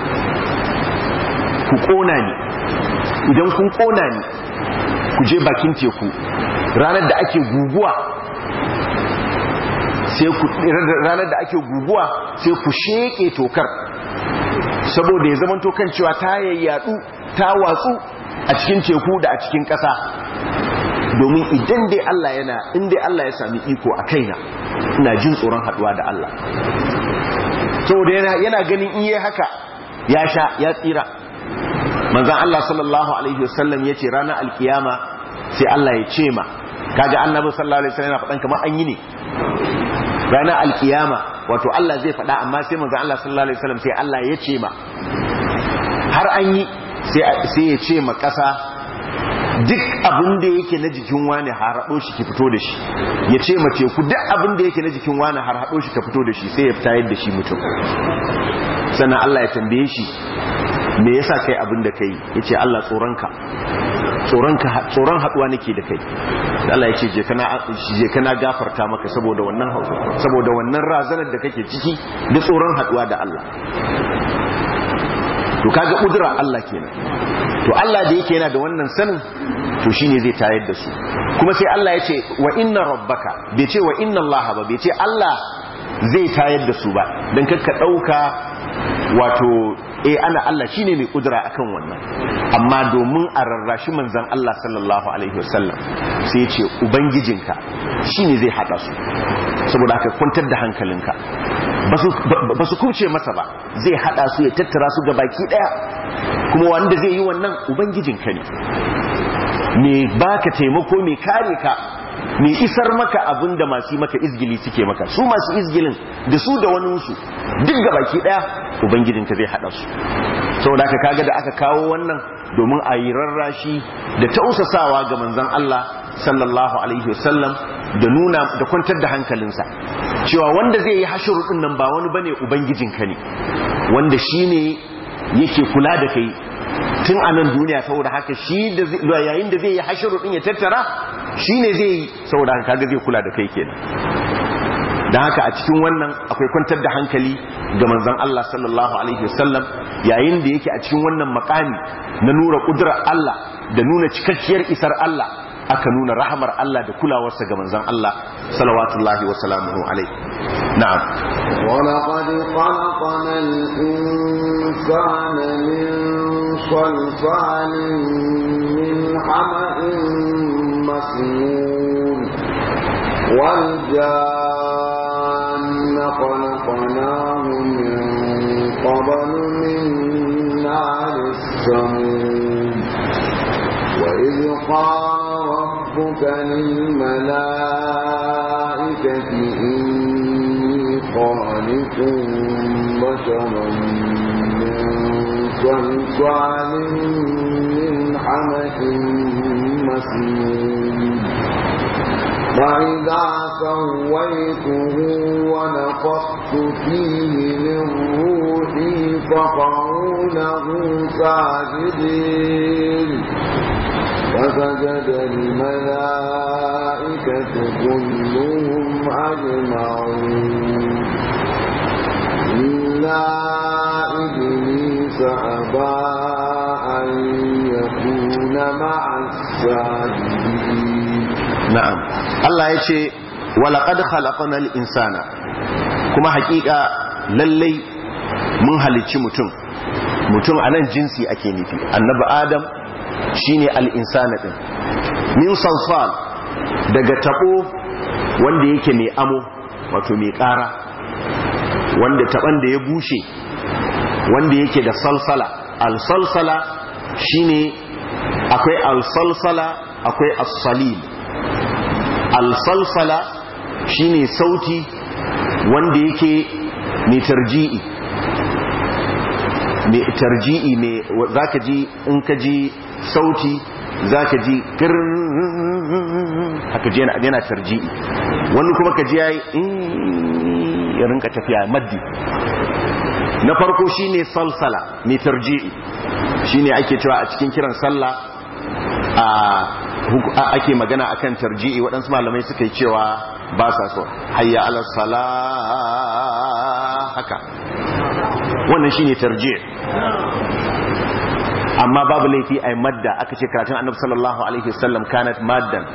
ku kona ni idan kun kona ni ku je bakin teku ranar da ake guguwa sai ku ranar da ake guguwa sai ku sheke tokar saboda ya zama kan cewa ta yayyadu ta watsu a cikin teku da a cikin ƙasa domin idan dai Allah yana in dai Allah ya sami iko a kaina ina jin tsoron haduwa da Allah saboda yana yana ganin in yi haka ya sha ya tsira manzon Allah sallallahu alaihi wasallam yace ranar alkiyama sai Allah ya ce ma kaga annabi sallallahu alaihi wasallam yana faɗan kamar an yi ne ranar alkiyama wato Allah zai faɗa amma sai manzon Allah sallallahu alaihi wasallam sai Allah ya ce ma har an yi sai ya ce ma ƙasa duk abin da yake na jikin wani har haɗo shi ki fito da shi ya ce ma teku duk abin da yake na jikin wani har haɗo shi ka fito da shi sai ya fita yadda shi mutum sannan Allah ya tambaye shi me yasa kai abin da kai yace Allah tsoronka tsoronka tsoron haduwa nake da kai Allah ya ce je kana je kana gafarta maka saboda wannan saboda wannan razanar da kake ciki da tsoron haduwa da Allah to kaga kudura Allah kenan to Allah da yake yana da wannan sanin to shine zai tayar da su kuma sai Allah ya ce wa inna rabbaka bai ce wa inna Allah ba bai ce Allah zai tayar da su ba dan kakka dauka wato eh ana Allah shine mai kudura akan wannan amma domin a rarrashi manzon Allah sallallahu alaihi wasallam sai ya ce ubangijinka shine zai hada su saboda haka kwantar da hankalinka ba su kuce masa ba zai hada su ya tattara su ga baki daya kuma wanda zai yi wannan ubangijinka ne mai baka taimako mai kare ka mai isar maka abin da masu maka izgili suke maka su masu izgilin da su da waninsu duk ga baki daya ubangijinka zai hada su saboda aka kaga da aka kawo wannan domin a yi rarrashi da tausasawa ga manzon Allah sallallahu alaihi wasallam da nuna da kwantar da hankalinsa cewa wanda zai yi hashuru din nan ba wani bane ubangijinka ne wanda shine yake kula da kai tun a nan duniya saboda haka shi da yayin da zai yi hashiru din ya tattara shi ne zai yi saboda haka kaga zai kula da kai kenan don haka a cikin wannan akwai kwantar da hankali ga manzon Allah sallallahu alaihi wasallam yayin da yake a cikin wannan makami na nura kudurar Allah da nuna cikakkiyar isar Allah aka nuna rahamar Allah da kulawarsa ga manzon Allah salawatullahi wa salamuhu alaihi na'am ولقد خلقنا الإنسان من صلصال من حمأ مسنون والجان خلقناه من قبل من نار السموم وإذ قال ربك للملائكة إني خالق بشرا من صلصال من حمأ مسنون فإذا سويته ونفخت فيه من روحي فقعوا له ساجدين فسجد الملائكة كلهم أجمعون إلا إبليس أبى أن يكون مع الساجدين na'am Allah ya ce walaƙad khalaqanal insana kuma haƙiƙa lallai mun halicci mutum mutum a nan jinsi ake nufi annabi adam shine al-insana din min salsal daga tabo wanda yake mai amo wato mai ƙara wanda taban da ya bushe wanda yake da salsala al-salsala shine akwai al-salsala akwai as-salil al-salsala shine sauti wanda yake mai tarji'i mai tarji'i mai zaka ji in ka ji sauti zaka ji haka ji yana tarji'i wani kuma ka ji yayi ya rinka tafiya maddi na farko shine salsala mai tarji'i shine ake cewa a cikin kiran sallah a ake magana akan tarji'i waɗansu malamai suka yi cewa ba sa so hayya ala sala haka wannan shine tarji' amma babu laifi ai madda aka ce karatun annabi sallallahu alaihi wasallam kanat maddan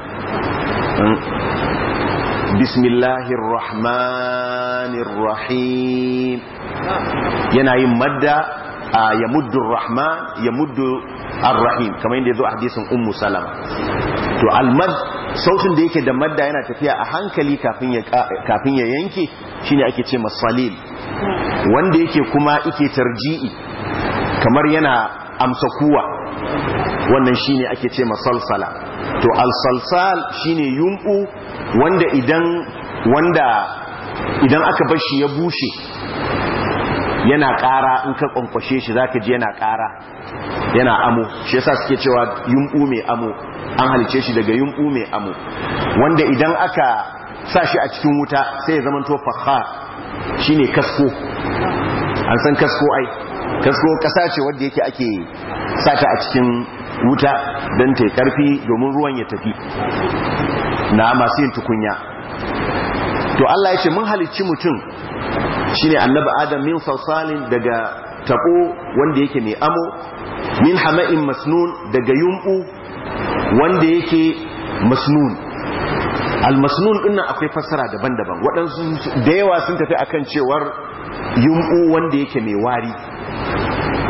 bismillahir rahmanir rahim yana yin madda ya muddu rahman ya muddu ar-rahim kamar yadda yazo a hadisin ummu salama to al-mad sautin da yake da madda yana tafiya a hankali kafin ya kafin ya yanke shine ake ce masalil wanda yake kuma yake tarji'i kamar yana amsa kuwa wannan shine ake ce masalsala to al-salsal shine yumbu wanda idan wanda idan aka bar shi ya bushe yana ƙara in ka kwankwashe shi zaka ji yana ƙara yana amo shi yasa suke cewa yumbu mai amo an halice shi daga yumbu mai amo wanda idan aka sa shi a cikin wuta sai ya zama to fakhar shine kasko an san kasko ai kasko kasa ce wanda yake ake sata a cikin wuta don ta karfi domin ruwan ya tafi na masu yin tukunya to Allah ya ce mun halicci mutum shine annabi adam min salsalin daga tabo wanda yake mai amo min hama'in masnun daga yumbu wanda yake masnun al-masnun dinnan akwai fassara daban-daban waɗansu da yawa sun tafi akan cewar yumbu wanda yake mai wari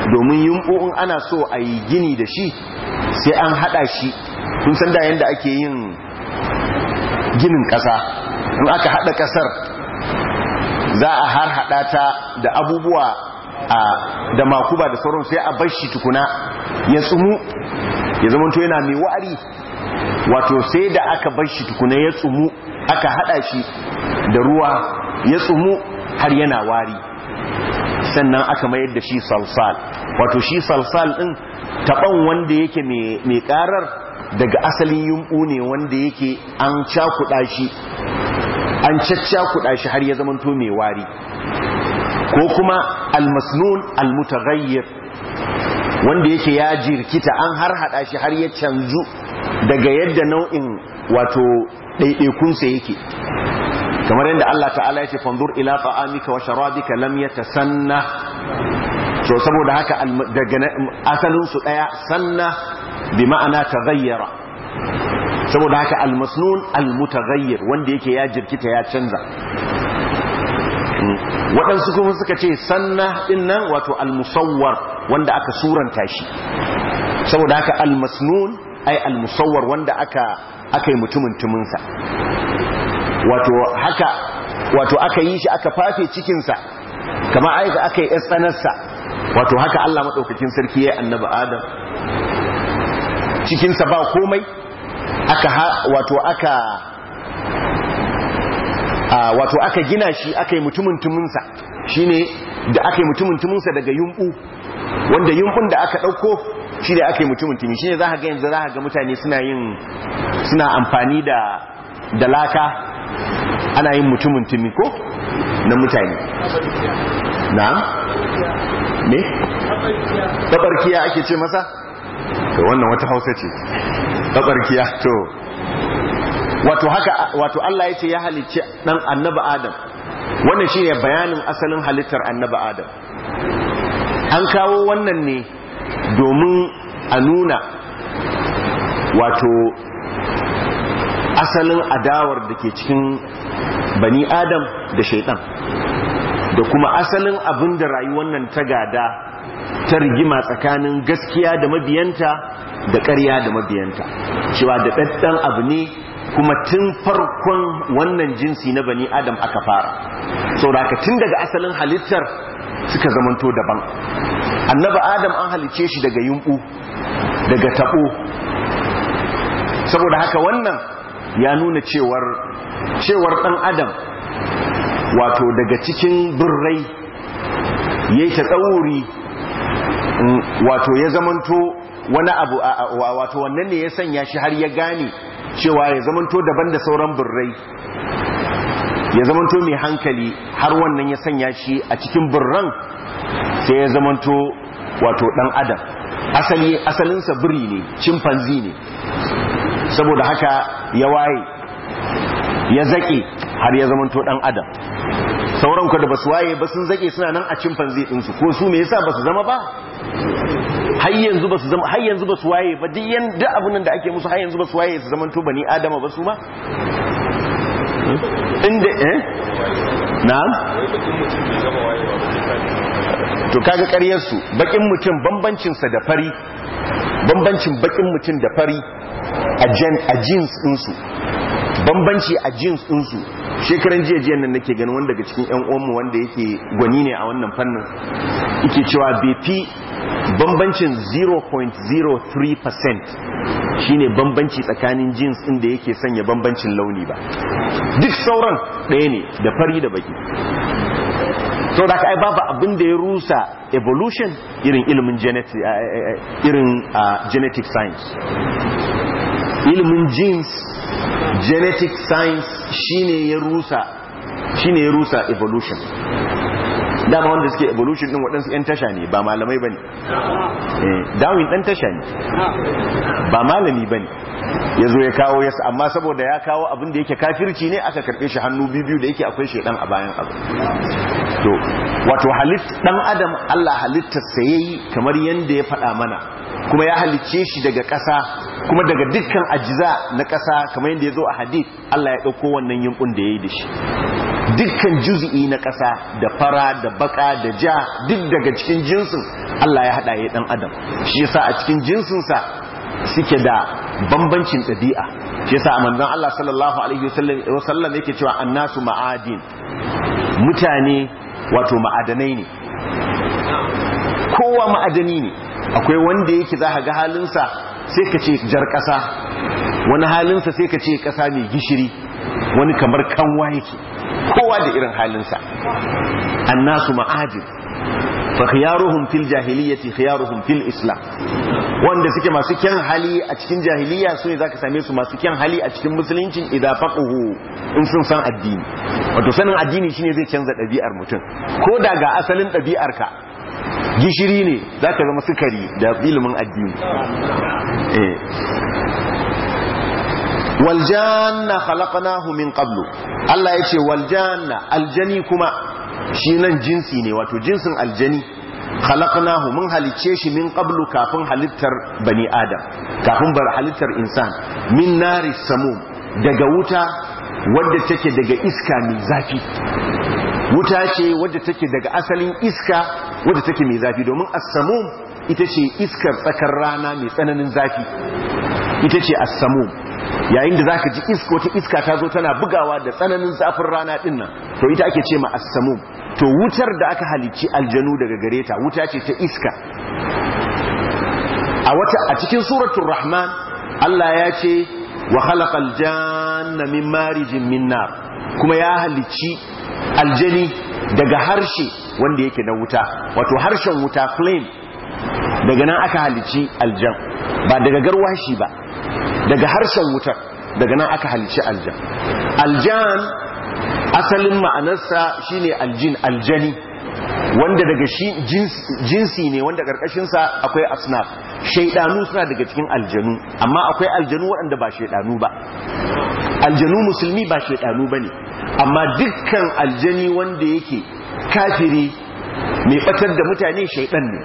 domin yumɓu in ana so a yi gini da shi sai an haɗa shi kun san da yadda ake yin ginin ƙasa in aka haɗa ƙasar za a har haɗa ta da abubuwa da makuba da sauran sai a bar shi tukuna ya tsumu ya zama to yana mai wari wato sai da aka bar shi tukuna ya tsumu aka haɗa shi da ruwa ya tsumu har yana wari sannan aka mayar da shi salsal wato shi salsal ɗin taɓan wanda yake mai ƙarar daga asalin yumɓu ne wanda yake an cakuɗa shi an caccakuɗa shi har ya zamanto mai wari ko kuma almasnun almutaghayyir wanda yake ya jirkita an har hada shi har ya canzu daga yadda nau'in wato ɗaiɗaikunsa yake kamar yadda Allah ta'ala ya ce fanzur ila ta'amika wa sharabika lam yatasanna so saboda haka daga asalin su daya sanna bi ma'ana taghayyara saboda haka almasnun almutaghayyir wanda yake ya jirkita ya canza waɗansu kuma suka ce sanna ɗin nan wato almusawwar wanda aka suranta shi saboda haka almasnun ai almusawwar wanda aka aka yi mutumin tuminsa wato haka wato aka yi shi aka fafe cikinsa kamar aika aka yi tsanarsa wato haka Allah maɗaukakin sarki ya yi annaba adam cikinsa ba komai aka wato aka wato aka gina shi aka yi mutumin tuminsa shi ne da aka yi mutumin tuminsa daga yumbu wanda yumbun da aka ɗauko shi da aka yi mutumin tumi shi ne za ga yanzu za ga mutane suna yin suna amfani da da laka ana yin mutumin tumi ko na mutane na ne tabarkiya ake ce masa to wannan wata hausa ce tabarkiya to wato haka wato Allah yace ya halicci dan annabi Adam wannan shine bayanin asalin halittar annabi Adam an kawo wannan ne domin a nuna wato asalin adawar da ke cikin bani Adam da shaitan da kuma asalin abin da rayuwar nan ta gada ta rigima tsakanin gaskiya da mabiyanta da ƙarya da mabiyanta cewa da ɗaɗɗan abu ne kuma tun farkon wannan jinsi na bani adam aka fara saboda tun daga asalin halittar suka zamanto daban annaba adam an halice shi daga yumbu daga tabo saboda haka wannan ya nuna cewar cewar dan adam wato daga cikin birrai yayi ta tsauri wato ya zamanto wani abu wato wannan ne ya sanya shi har ya gane cewa ya zamanto daban da sauran birrai ya zamanto mai hankali har wannan ya sanya shi a cikin birran sai ya zamanto wato dan adam asali asalinsa biri ne chimpanzee ne saboda haka ya waye ya zake har ya zamanto dan adam sauran ku da basu waye ba sun zake suna nan a chimpanzee ɗinsu ko su me yasa basu zama ba har yanzu ba su zama har yanzu ba su waye ba duk yanda abin da ake musu har yanzu ba su waye su zaman to bani adama ba su ma inda eh na'am to kaga ƙaryar su bakin mutum bambancin sa da fari bambancin bakin mutum da fari a gen a jeans din su bambanci a jeans din su shekaran jiya jiyan nan nake ganin wanda daga cikin ƴan uwanmu wanda yake gwani ne a wannan fannin yake cewa bai fi bambancin 0.03% shine bambanci tsakanin jeans din da yake sanya bambancin launi ba duk sauran ɗaya ne da fari da baki sau da ai babu abin da ya rusa evolution irin ilimin genetic, irin genetic science ilimin genes genetic science shine ya rusa shine ya rusa evolution dama wanda suke evolution din waɗansu 'yan tasha ne ba malamai ba ne darwin ɗan tasha ne ba malami ba ne ya zo ya kawo yasa amma saboda ya kawo abin da yake kafirci ne aka karɓe shi hannu biyu da yake akwai shaidan a bayan abu to wato halitt ɗan adam allah halittarsa ya yi kamar yadda ya faɗa mana kuma ya halicce shi daga ƙasa kuma daga dukkan ajiza na ƙasa kamar yadda ya zo a hadith Allah ya ɗauko wannan yinkun da ya yi da shi dukkan juzi'i na ƙasa da fara da baka da ja duk daga cikin jinsin Allah ya haɗa ya ɗan adam shi yasa a cikin jinsinsa suke da bambancin ɗabi'a shi yasa a manzon Allah sallallahu alaihi wasallam yake cewa annasu ma'adin mutane wato ma'adanai ne kowa ma'adani ne akwai wanda yake za ga halinsa sai ka ce jar ƙasa wani halinsa sai ka ce ƙasa mai gishiri wani kamar kanwa yake kowa da irin halinsa annasu ma'adin fa khiyaruhum fil jahiliyyati khiyaruhum fil islam wanda suke masu kyan hali a cikin jahiliya su ne zaka same su masu kyan hali a cikin musulunci idan faquhu in sun san addini wato sanin addini shine zai canza ɗabi'ar mutum ko da ga asalin ɗabi'ar ka gishiri ne zaka zama sukari da ilimin addini eh wal janna khalaqnahu min qablu Allah yace wal janna aljani kuma shi nan jinsi ne wato jinsin aljani khalaqnahu mun halicce shi min qablu kafin halittar bani adam kafin bar halittar insan min nari samum daga wuta wadda take daga iska mai zafi wuta ce wadda take daga asalin iska wadda take mai zafi domin as-samum ita ce iskar tsakar rana mai tsananin zafi ita ce as-samum yayin da zaka ji iska wata iska ta zo tana bugawa da tsananin zafin rana din nan to ita ake ce ma as-samum to wutar da aka halicci aljanu daga gare ta wuta ce ta iska a wata a cikin suratul rahman Allah ya ce wa khalaqal janna min marijin min nar kuma ya halicci aljani daga harshe wanda yake na wuta wato harshen wuta flame daga nan aka halicci aljan ba daga garwashi ba daga harshen wutar daga nan aka halicci aljan aljan asalin ma'anarsa shine aljin aljani wanda daga shi jinsi ne wanda karkashinsa akwai asnaf shaidanu suna daga cikin aljanu amma akwai aljanu waɗanda ba shaidanu ba aljanu musulmi ba shaidanu ba ne amma dukkan aljani wanda yake kafiri mai batar da mutane shaidan ne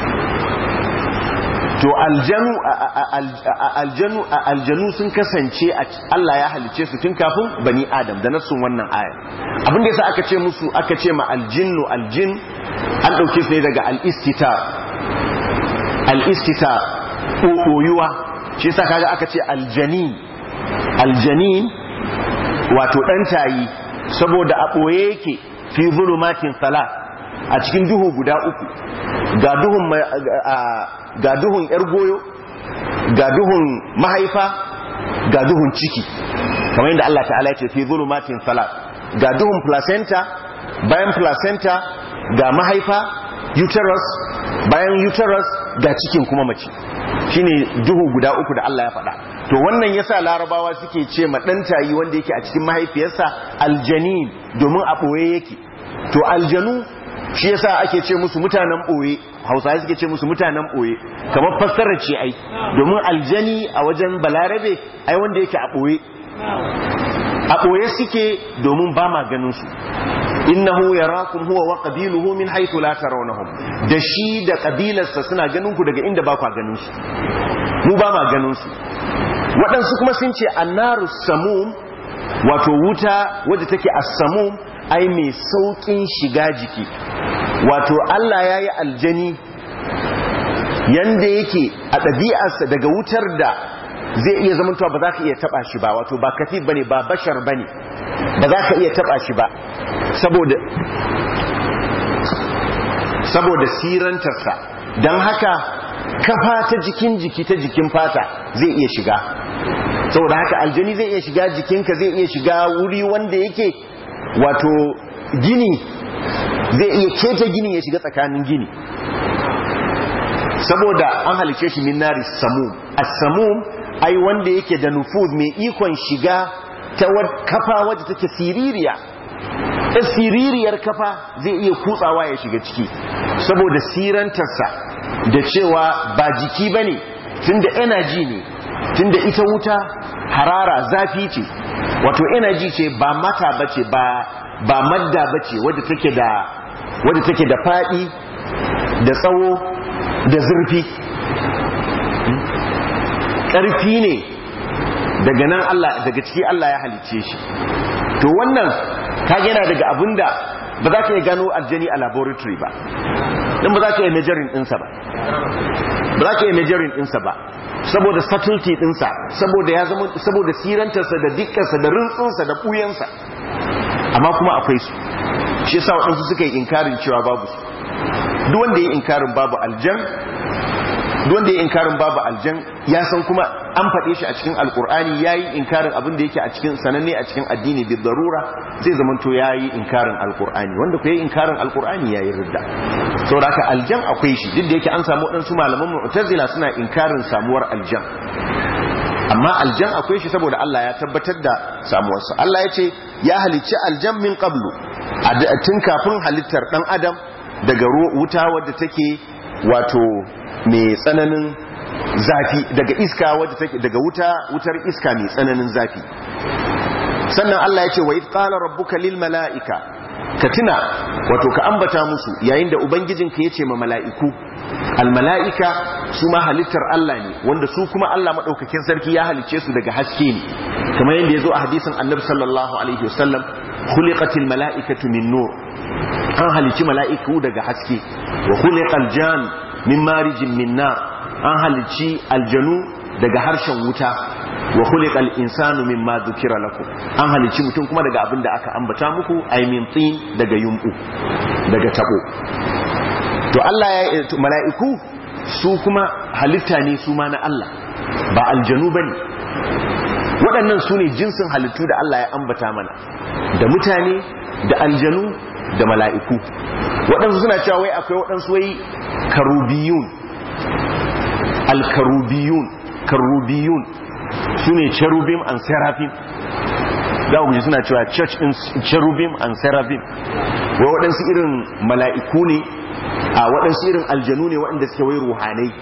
to aljanu aljanu aljanu sun kasance Allah ya halice su tun kafin bani adam da nasun wannan aya abin da yasa aka ce musu aka ce ma aljinnu aljin an dauke su ne daga al-istita al-istita koyuwa shi yasa kaga aka ce aljanin aljanin wato dan tayi saboda a boye yake fi zulumatin salat a cikin duhu guda uku ga duhun ga duhun yar goyo ga duhun mahaifa ga duhun ciki kamar yadda Allah ta'ala ya ce fi zulumatin salat ga duhun placenta bayan placenta ga mahaifa uterus bayan uterus ga cikin kuma mace shine duhu guda uku da Allah ya faɗa to wannan yasa larabawa suke ce ma dan tayi wanda yake a cikin mahaifiyarsa aljanin domin a boye yake to aljanu shi yasa ake ce musu mutanen boye hausawa suke ce musu mutanen boye kamar fassarar ce ai domin aljani a wajen balarabe ai wanda yake a boye a boye suke domin ba ma ganin su innahu yarakum huwa wa qabiluhu min haythu la tarawnahum da shi da kabilarsa suna ganin ku daga inda ba ku ganin su mu ba ma ganin su waɗansu kuma sun ce annaru samum wato wuta wadda take as-samum ai mai saukin shiga jiki wato Allah ya yi aljani yanda yake a ɗabi'arsa daga wutar da zai iya zamantowa ba za ka iya taɓa shi ba wato ba katif ba ne ba bashar ba ne ba za ka iya taɓa shi ba saboda saboda sirantarsa don haka kafa ta jikin jiki ta jikin fata zai iya shiga saboda haka aljani zai iya shiga jikinka zai iya shiga wuri wanda yake wato gini zai iya keta gini ya shiga tsakanin gini saboda an halice shi min nari samum as-samum ai wanda yake da nufuz mai ikon shiga ta kafa wadda take siririya ta siririyar kafa zai iya kutsawa ya shiga ciki saboda sirantarsa da cewa ba jiki bane tunda energy ne tunda ita wuta harara zafi ce wato energy ce ba mata bace ba ba madda bace wadda take da wadda take da fadi da tsawo da zurfi ƙarfi ne daga nan Allah daga ciki Allah ya halicce shi to wannan kage yana daga abinda ba za ka iya gano aljani a laboratory ba din ba za ka iya measuring ɗinsa ba ba za ka iya measuring ɗinsa ba saboda subtlety ɗinsa saboda ya zama saboda sirantarsa da dikkarsa da rintsinsa da ɓuyansa amma kuma akwai su shi yasa waɗansu suka yi inkarin cewa babu su duk wanda ya yi inkarin babu aljan duk wanda ya yi inkarin babu aljan ya san kuma an faɗe shi a cikin alkur'ani ya yi inkarin abin da yake a cikin sananne a cikin addini da darura zai zama to ya yi inkarin alkur'ani wanda ku yi inkarin alkur'ani ya yi ridda saboda haka aljan akwai shi duk da yake an samu waɗansu malaman mu'tazila suna inkarin samuwar aljan amma aljan akwai shi saboda Allah ya tabbatar da samuwarsa Allah ya ce ya halicci aljan min qablu tun kafin halittar dan adam daga wuta wadda take wato mai tsananin zafi daga iska wadda take daga wuta wutar iska mai tsananin zafi sannan Allah ya ce wa qala rabbuka lil malaika ka tuna wato ka ambata musu yayin da ubangijinka ya ce ma mala'iku al mala'ika su ma halittar Allah ne wanda su kuma Allah madaukakin sarki ya halicce su daga haske ne kamar yadda ya zo a hadisin annabi sallallahu alaihi wasallam khuliqatil mala'ikatu min nur an halicci mala'iku daga haske wa khuliqal jan min marijin min nar an halicci aljanu daga harshen wuta wa khuliqal insanu mimma dhukira lakum an halicci mutum kuma daga abin da aka ambata muku ay min tin daga yumbu daga tabo to Allah ya mala'iku su kuma halitta ne su ma na Allah ba aljanu bane waɗannan su ne jinsin halittu da Allah ya ambata mana da mutane da aljanu da mala'iku waɗansu suna cewa wai akwai waɗansu wai karubiyun alkarubiyun karubiyun su ne cherubim and seraphim za ku ji suna cewa church in cherubim and seraphim wai waɗansu irin mala'iku ne a waɗansu irin aljanu ne waɗanda suke wai ruhanai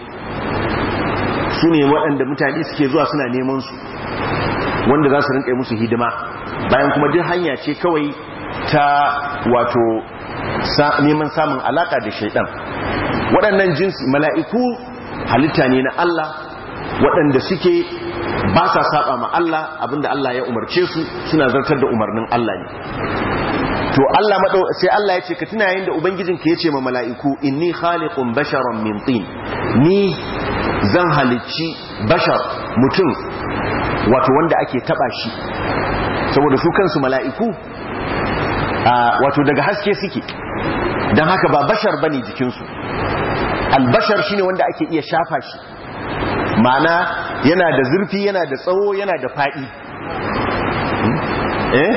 su ne waɗanda mutane suke zuwa suna neman su wanda za su rinka musu hidima bayan kuma duk hanya ce kawai ta wato neman samun alaka da shaidan waɗannan jinsi mala'iku halitta ne na Allah waɗanda suke ba sa saba ma Allah abinda Allah ya umarce su suna zartar da umarnin Allah ne to Allah madau sai Allah ya ce ka tuna yayin da ubangijinka ya ce ma mala'iku inni khaliqun basharan min tin ni zan halicci bashar mutum wato wanda ake taba shi saboda su kansu mala'iku wato daga haske suke don haka ba bashar bane jikinsu albashar shine wanda ake iya shafa shi ma'ana yana da zurfi yana da tsawo yana da faɗi eh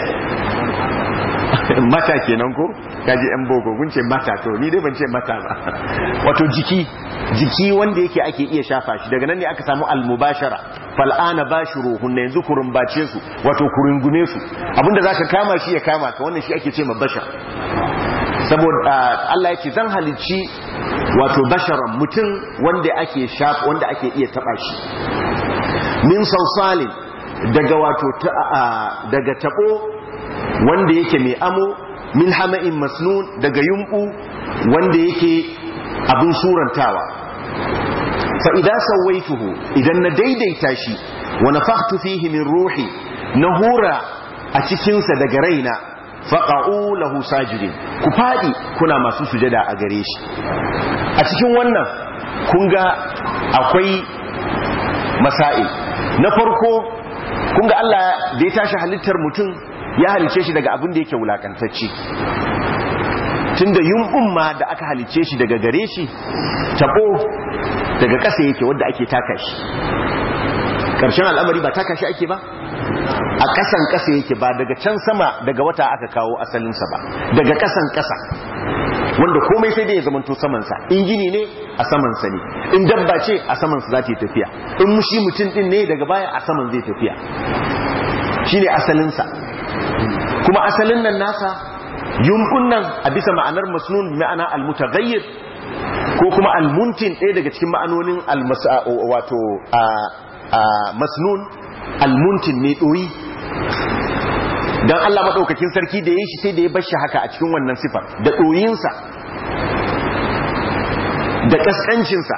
mata kenan ko kaji yan boko kun ce mata to ni dai ban ce mata ba wato jiki jiki wanda yake ake iya shafa shi daga nan ne aka samu almubashara fal'ana bashiruhun yanzu ku rumbace su wato ku rungume su abinda zaka kama shi ya kama ka wannan shi ake ce ma bashar saboda Allah yake zan halicci wato basharan mutum wanda ake shafa wanda ake iya taba shi min salsalin daga wato daga tabo wanda yake mai amo min hama'in masnun daga yumbu wanda yake abin surantawa fa idan sawaituhu idan na daidaita shi wa nafakhtu fihi min ruhi na hura a cikinsa daga raina faqa'u lahu sajidin ku fadi kuna masu sujada a gare shi a cikin wannan kun ga akwai masail na farko kun ga Allah da ya tashi halittar mutum ya halice shi daga abin da yake wulakantacce tunda yumbun ma da aka halice shi daga gare shi tabo daga ƙasa yake wanda ake taka shi ƙarshen al'amari ba taka shi ake ba a ƙasan ƙasa yake ba daga can sama daga wata aka kawo asalinsa ba daga ƙasan ƙasa wanda komai sai dai ya zamanto samansa in gini ne a samansa ne in dabba ce a samansa za ta yi tafiya in mushi mutum din ne daga baya a saman zai tafiya shine asalinsa kuma asalin nan nasa yumbun nan a bisa ma'anar masnun ma'ana almutaghayyir ko kuma almuntin ɗaya daga cikin ma'anonin wato masnun almuntin mai ɗoyi don Allah maɗaukakin sarki da ya shi sai da ya bashi haka a cikin wannan sifar da ɗoyinsa da ƙasƙancinsa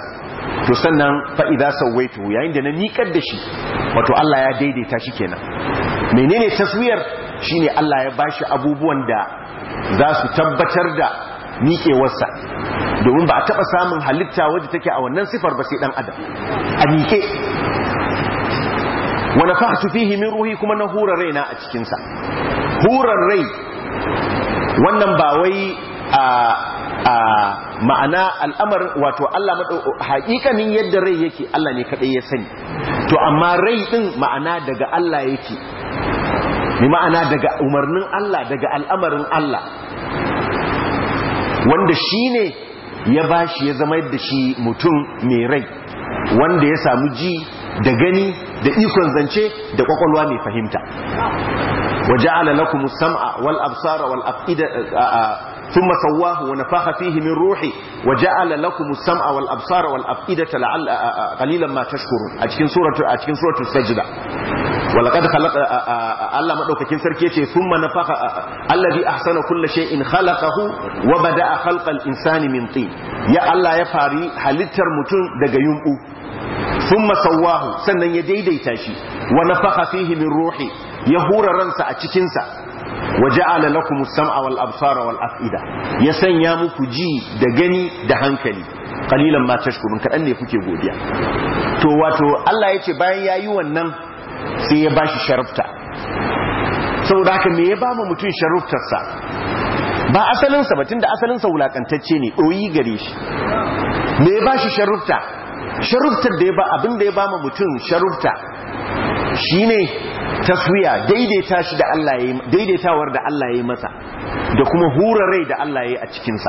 to sannan fa idza sawaitu yayin da na miƙar da shi wato Allah ya daidaita shi kenan menene taswiyar shine Allah ya bashi abubuwan da za su tabbatar da miƙewarsa domin ba a taɓa samun halitta wadda take a wannan sifar ba sai ɗan adam a miƙe wani fahatu fihi min ruhi kuma na hurar raina a cikinsa hurar rai wannan ba wai a ma'ana al'amarin wato Allah haƙiƙanin yadda rai yake Allah ne kaɗai ya sani to amma rai ɗin ma'ana daga Allah yake ni ma'ana daga umarnin Allah daga al'amarin Allah wanda shi ne ya ba shi ya zama da shi mutum mai rai wanda ya samu ji da gani da ikon zance da kwakwalwa mai fahimta waje ala lakum sam'a wal absara wal afida ثم سواه ونفخ فيه من روحي وجعل لكم السمع والابصار والافئده لعل قليلا ما تشكرون a cikin suratu a cikin suratul sajda walaqad khalaqa Allah madaukakin sarki yace thumma nafakha alladhi ahsana kulli shay'in khalaqahu wa bada'a khalqal insani min tin ya Allah ya fari halittar mutum daga yumbu thumma sawahu sannan ya daidaita shi wa nafakha fihi min ruhi ya hura ransa a cikin sa waja'ala lakum as-sam'a wal absara wal af'ida ya sanya muku ji da gani da hankali qalilan ma tashkurun kadan ne kuke godiya to wato Allah yace bayan yayi wannan sai ya bashi sharafta saboda haka me ya ba mu mutun sharaftarsa ba asalin sa ba tunda asalin sa wulakantacce ne doyi gare shi me ya bashi sharafta sharaftar da ya ba abin da ya ba mu mutun sharafta shine taswiya daidaita shi da Allah ya daidaitawar da Allah ya yi masa da kuma hura rai da Allah ya yi a cikinsa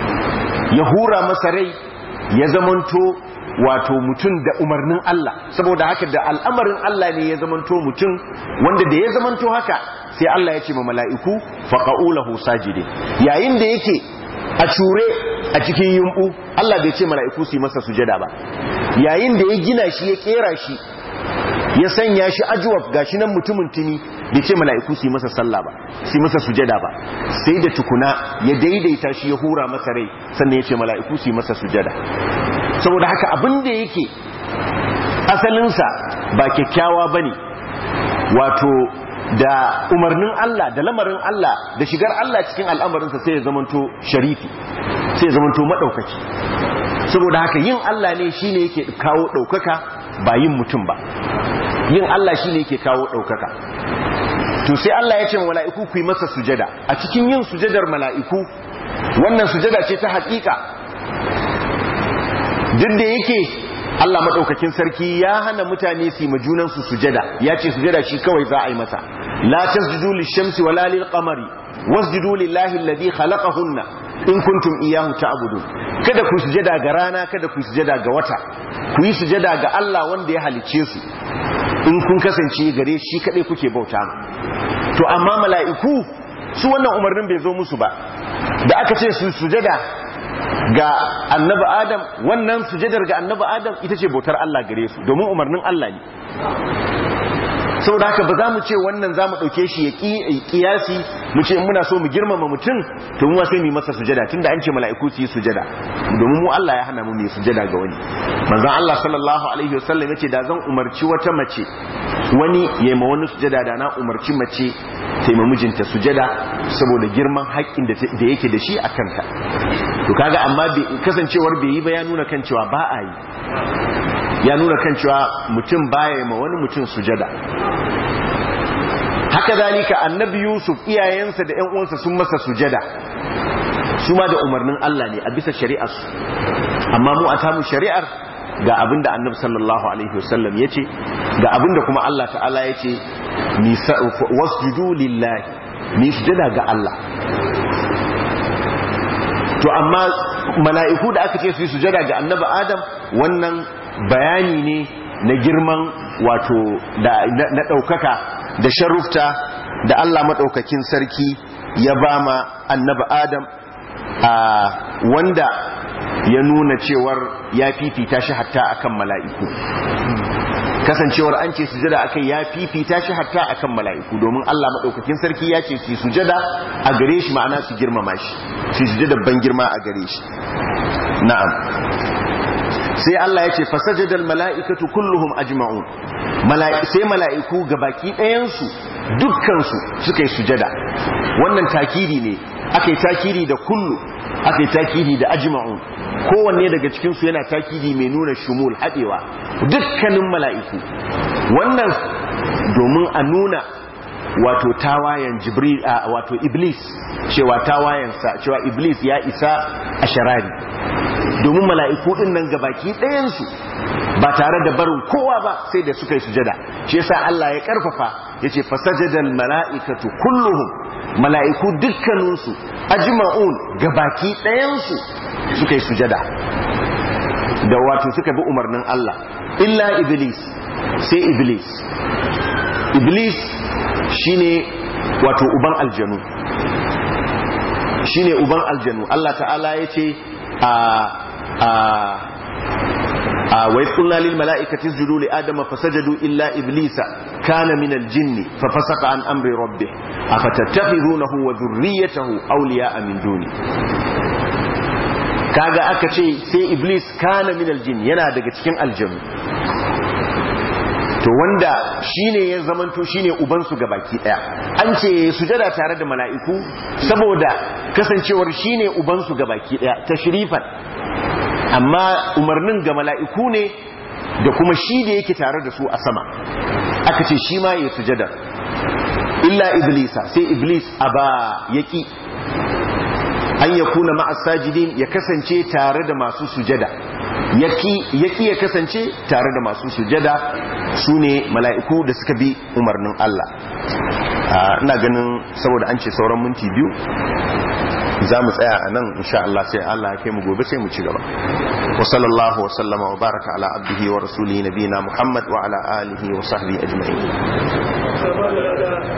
ya hura masa rai ya zamanto wato mutum da umarnin Allah saboda haka da al'amarin Allah ne ya zamanto mutum wanda da ya zamanto haka sai Allah ya ce ma mala'iku faqa'ulahu sajide yayin da yake a cure a cikin yumbu Allah bai ce mala'iku su yi masa sujada ba yayin da ya gina shi ya kera shi ya sanya shi ajuwaf gashi nan mutumin tuni bai ce mala'iku su yi masa sallah ba su yi masa sujada ba sai da tukuna ya daidaita shi ya hura masa rai sannan ya ce mala'iku su yi masa sujada saboda haka abin da yake asalinsa ba kyakkyawa ba ne wato da umarnin Allah da lamarin Allah da shigar Allah cikin al'amarinsa sai ya zamanto sharifi sai ya zamanto maɗaukaki saboda haka yin Allah ne shine yake kawo ɗaukaka ba yin mutum ba yin Allah shi ne yake kawo ɗaukaka to sai Allah ya ce mala'iku ku yi masa sujada a cikin yin sujadar mala'iku wannan sujada ce ta haƙiƙa duk da yake Allah maɗaukakin sarki ya hana mutane su yi majunansu sujada ya ce sujada shi kawai za a yi masa la tasjudu lishamsi wala lilqamari wasjudu lillahi alladhi khalaqahunna in kuntum iyyahu ta'budun kada ku sujada ga rana kada ku sujada ga wata ku yi sujada ga Allah wanda ya halicce su in kun kasance gare shi kadai kuke bauta to amma mala'iku su wannan umarnin bai zo musu ba da aka ce su sujada ga annabi adam wannan sujadar ga annabi adam ita ce bautar Allah gare su domin umarnin Allah ne saboda haka ba za mu ce wannan za mu ɗauke shi ya ƙiyasi mu ce muna so mu girmama mutum to mu sai mu masa sujada tunda an ce mala'iku su yi sujada domin mu Allah ya hana mu mai sujada ga wani manzon Allah sallallahu alaihi wasallam yace da zan umarci wata mace wani ya ma wani sujada da na umarci mace ta yi mijinta sujada saboda girman haƙƙin da yake da shi a kanta to kaga amma kasancewar bai yi ba ya nuna kan cewa ba a yi ya nuna kan cewa mutum baya ma wani mutum sujada haka zalika annabi yusuf iyayensa da ƴan uwansa sun masa sujada su ma da umarnin Allah ne a bisa shari'ar su amma mu a tamu shari'ar ga abinda annabi sallallahu alaihi wasallam yace ga abinda kuma Allah ta'ala yace ni wasjudu lillahi ni sujada ga Allah to amma mala'iku da aka ce su yi sujada ga annabi adam wannan bayani ne na girman wato na ɗaukaka da sharufta da Allah maɗaukakin sarki ya ba ma annaba Adam a wanda ya nuna cewar ya fifita shi hatta akan mala'iku kasancewar an ce sujada akai ya fifita shi hatta akan mala'iku domin Allah maɗaukakin sarki ya ce su sujada a gare shi ma'ana su girmama shi su sujada ban girma a gare shi na'am sai Allah ya ce fasajadal mala'ikatu kulluhum ajma'un sai mala'iku gabaki ɗayansu dukkansu suka yi sujada wannan takiri ne aka yi takiri da kullu aka yi takiri da ajma'un kowanne daga cikinsu yana takiri mai nuna shumul haɗewa dukkanin mala'iku wannan domin a nuna wato tawayen jibril a wato iblis cewa tawayensa cewa iblis ya isa a sharari domin mala'iku din nan gabaki ɗayansu ba tare da barin kowa ba sai da suka yi sujada shi yasa Allah ya karfafa yace fasajadal mala'ikatu kulluhum mala'iku dukkaninsu ajma'un gabaki ɗayansu suka yi sujada da wato suka bi umarnin Allah illa iblis sai iblis iblis shine wato uban aljanu shine uban aljanu Allah ta'ala yace a a a wa qulna lil mala'ikati isjudu li adama fasajadu illa iblisa kana min al jinni fa fasaqa an amri rabbih afatattakhidunahu wa dhurriyyatahu awliya'a min duni kaga aka ce sai iblis kana min al jinn yana daga cikin aljanu to wanda shine ya zamanto shine ubansu ga baki daya an ce sujada tare da mala'iku saboda kasancewar shine ubansu ga baki daya tashrifan amma umarnin ga mala'iku ne da kuma shi da yake tare da su a sama aka ce shi ma ya sujada illa iblisa sai iblis aba yaki an yakuna ma'as sajidin ya kasance tare da masu sujada yaki ya kasance tare da masu sujada su ne mala'iku da suka bi umarnin Allah ina ganin saboda an ce sauran minti biyu za mu tsaya a nan insha Allah sai Allah ya kai mu gobe sai mu ci gaba wa sallallahu wa sallama wa baraka ala abdihi wa rasulihi nabiyina Muhammad wa ala alihi wa sahbihi ajma'in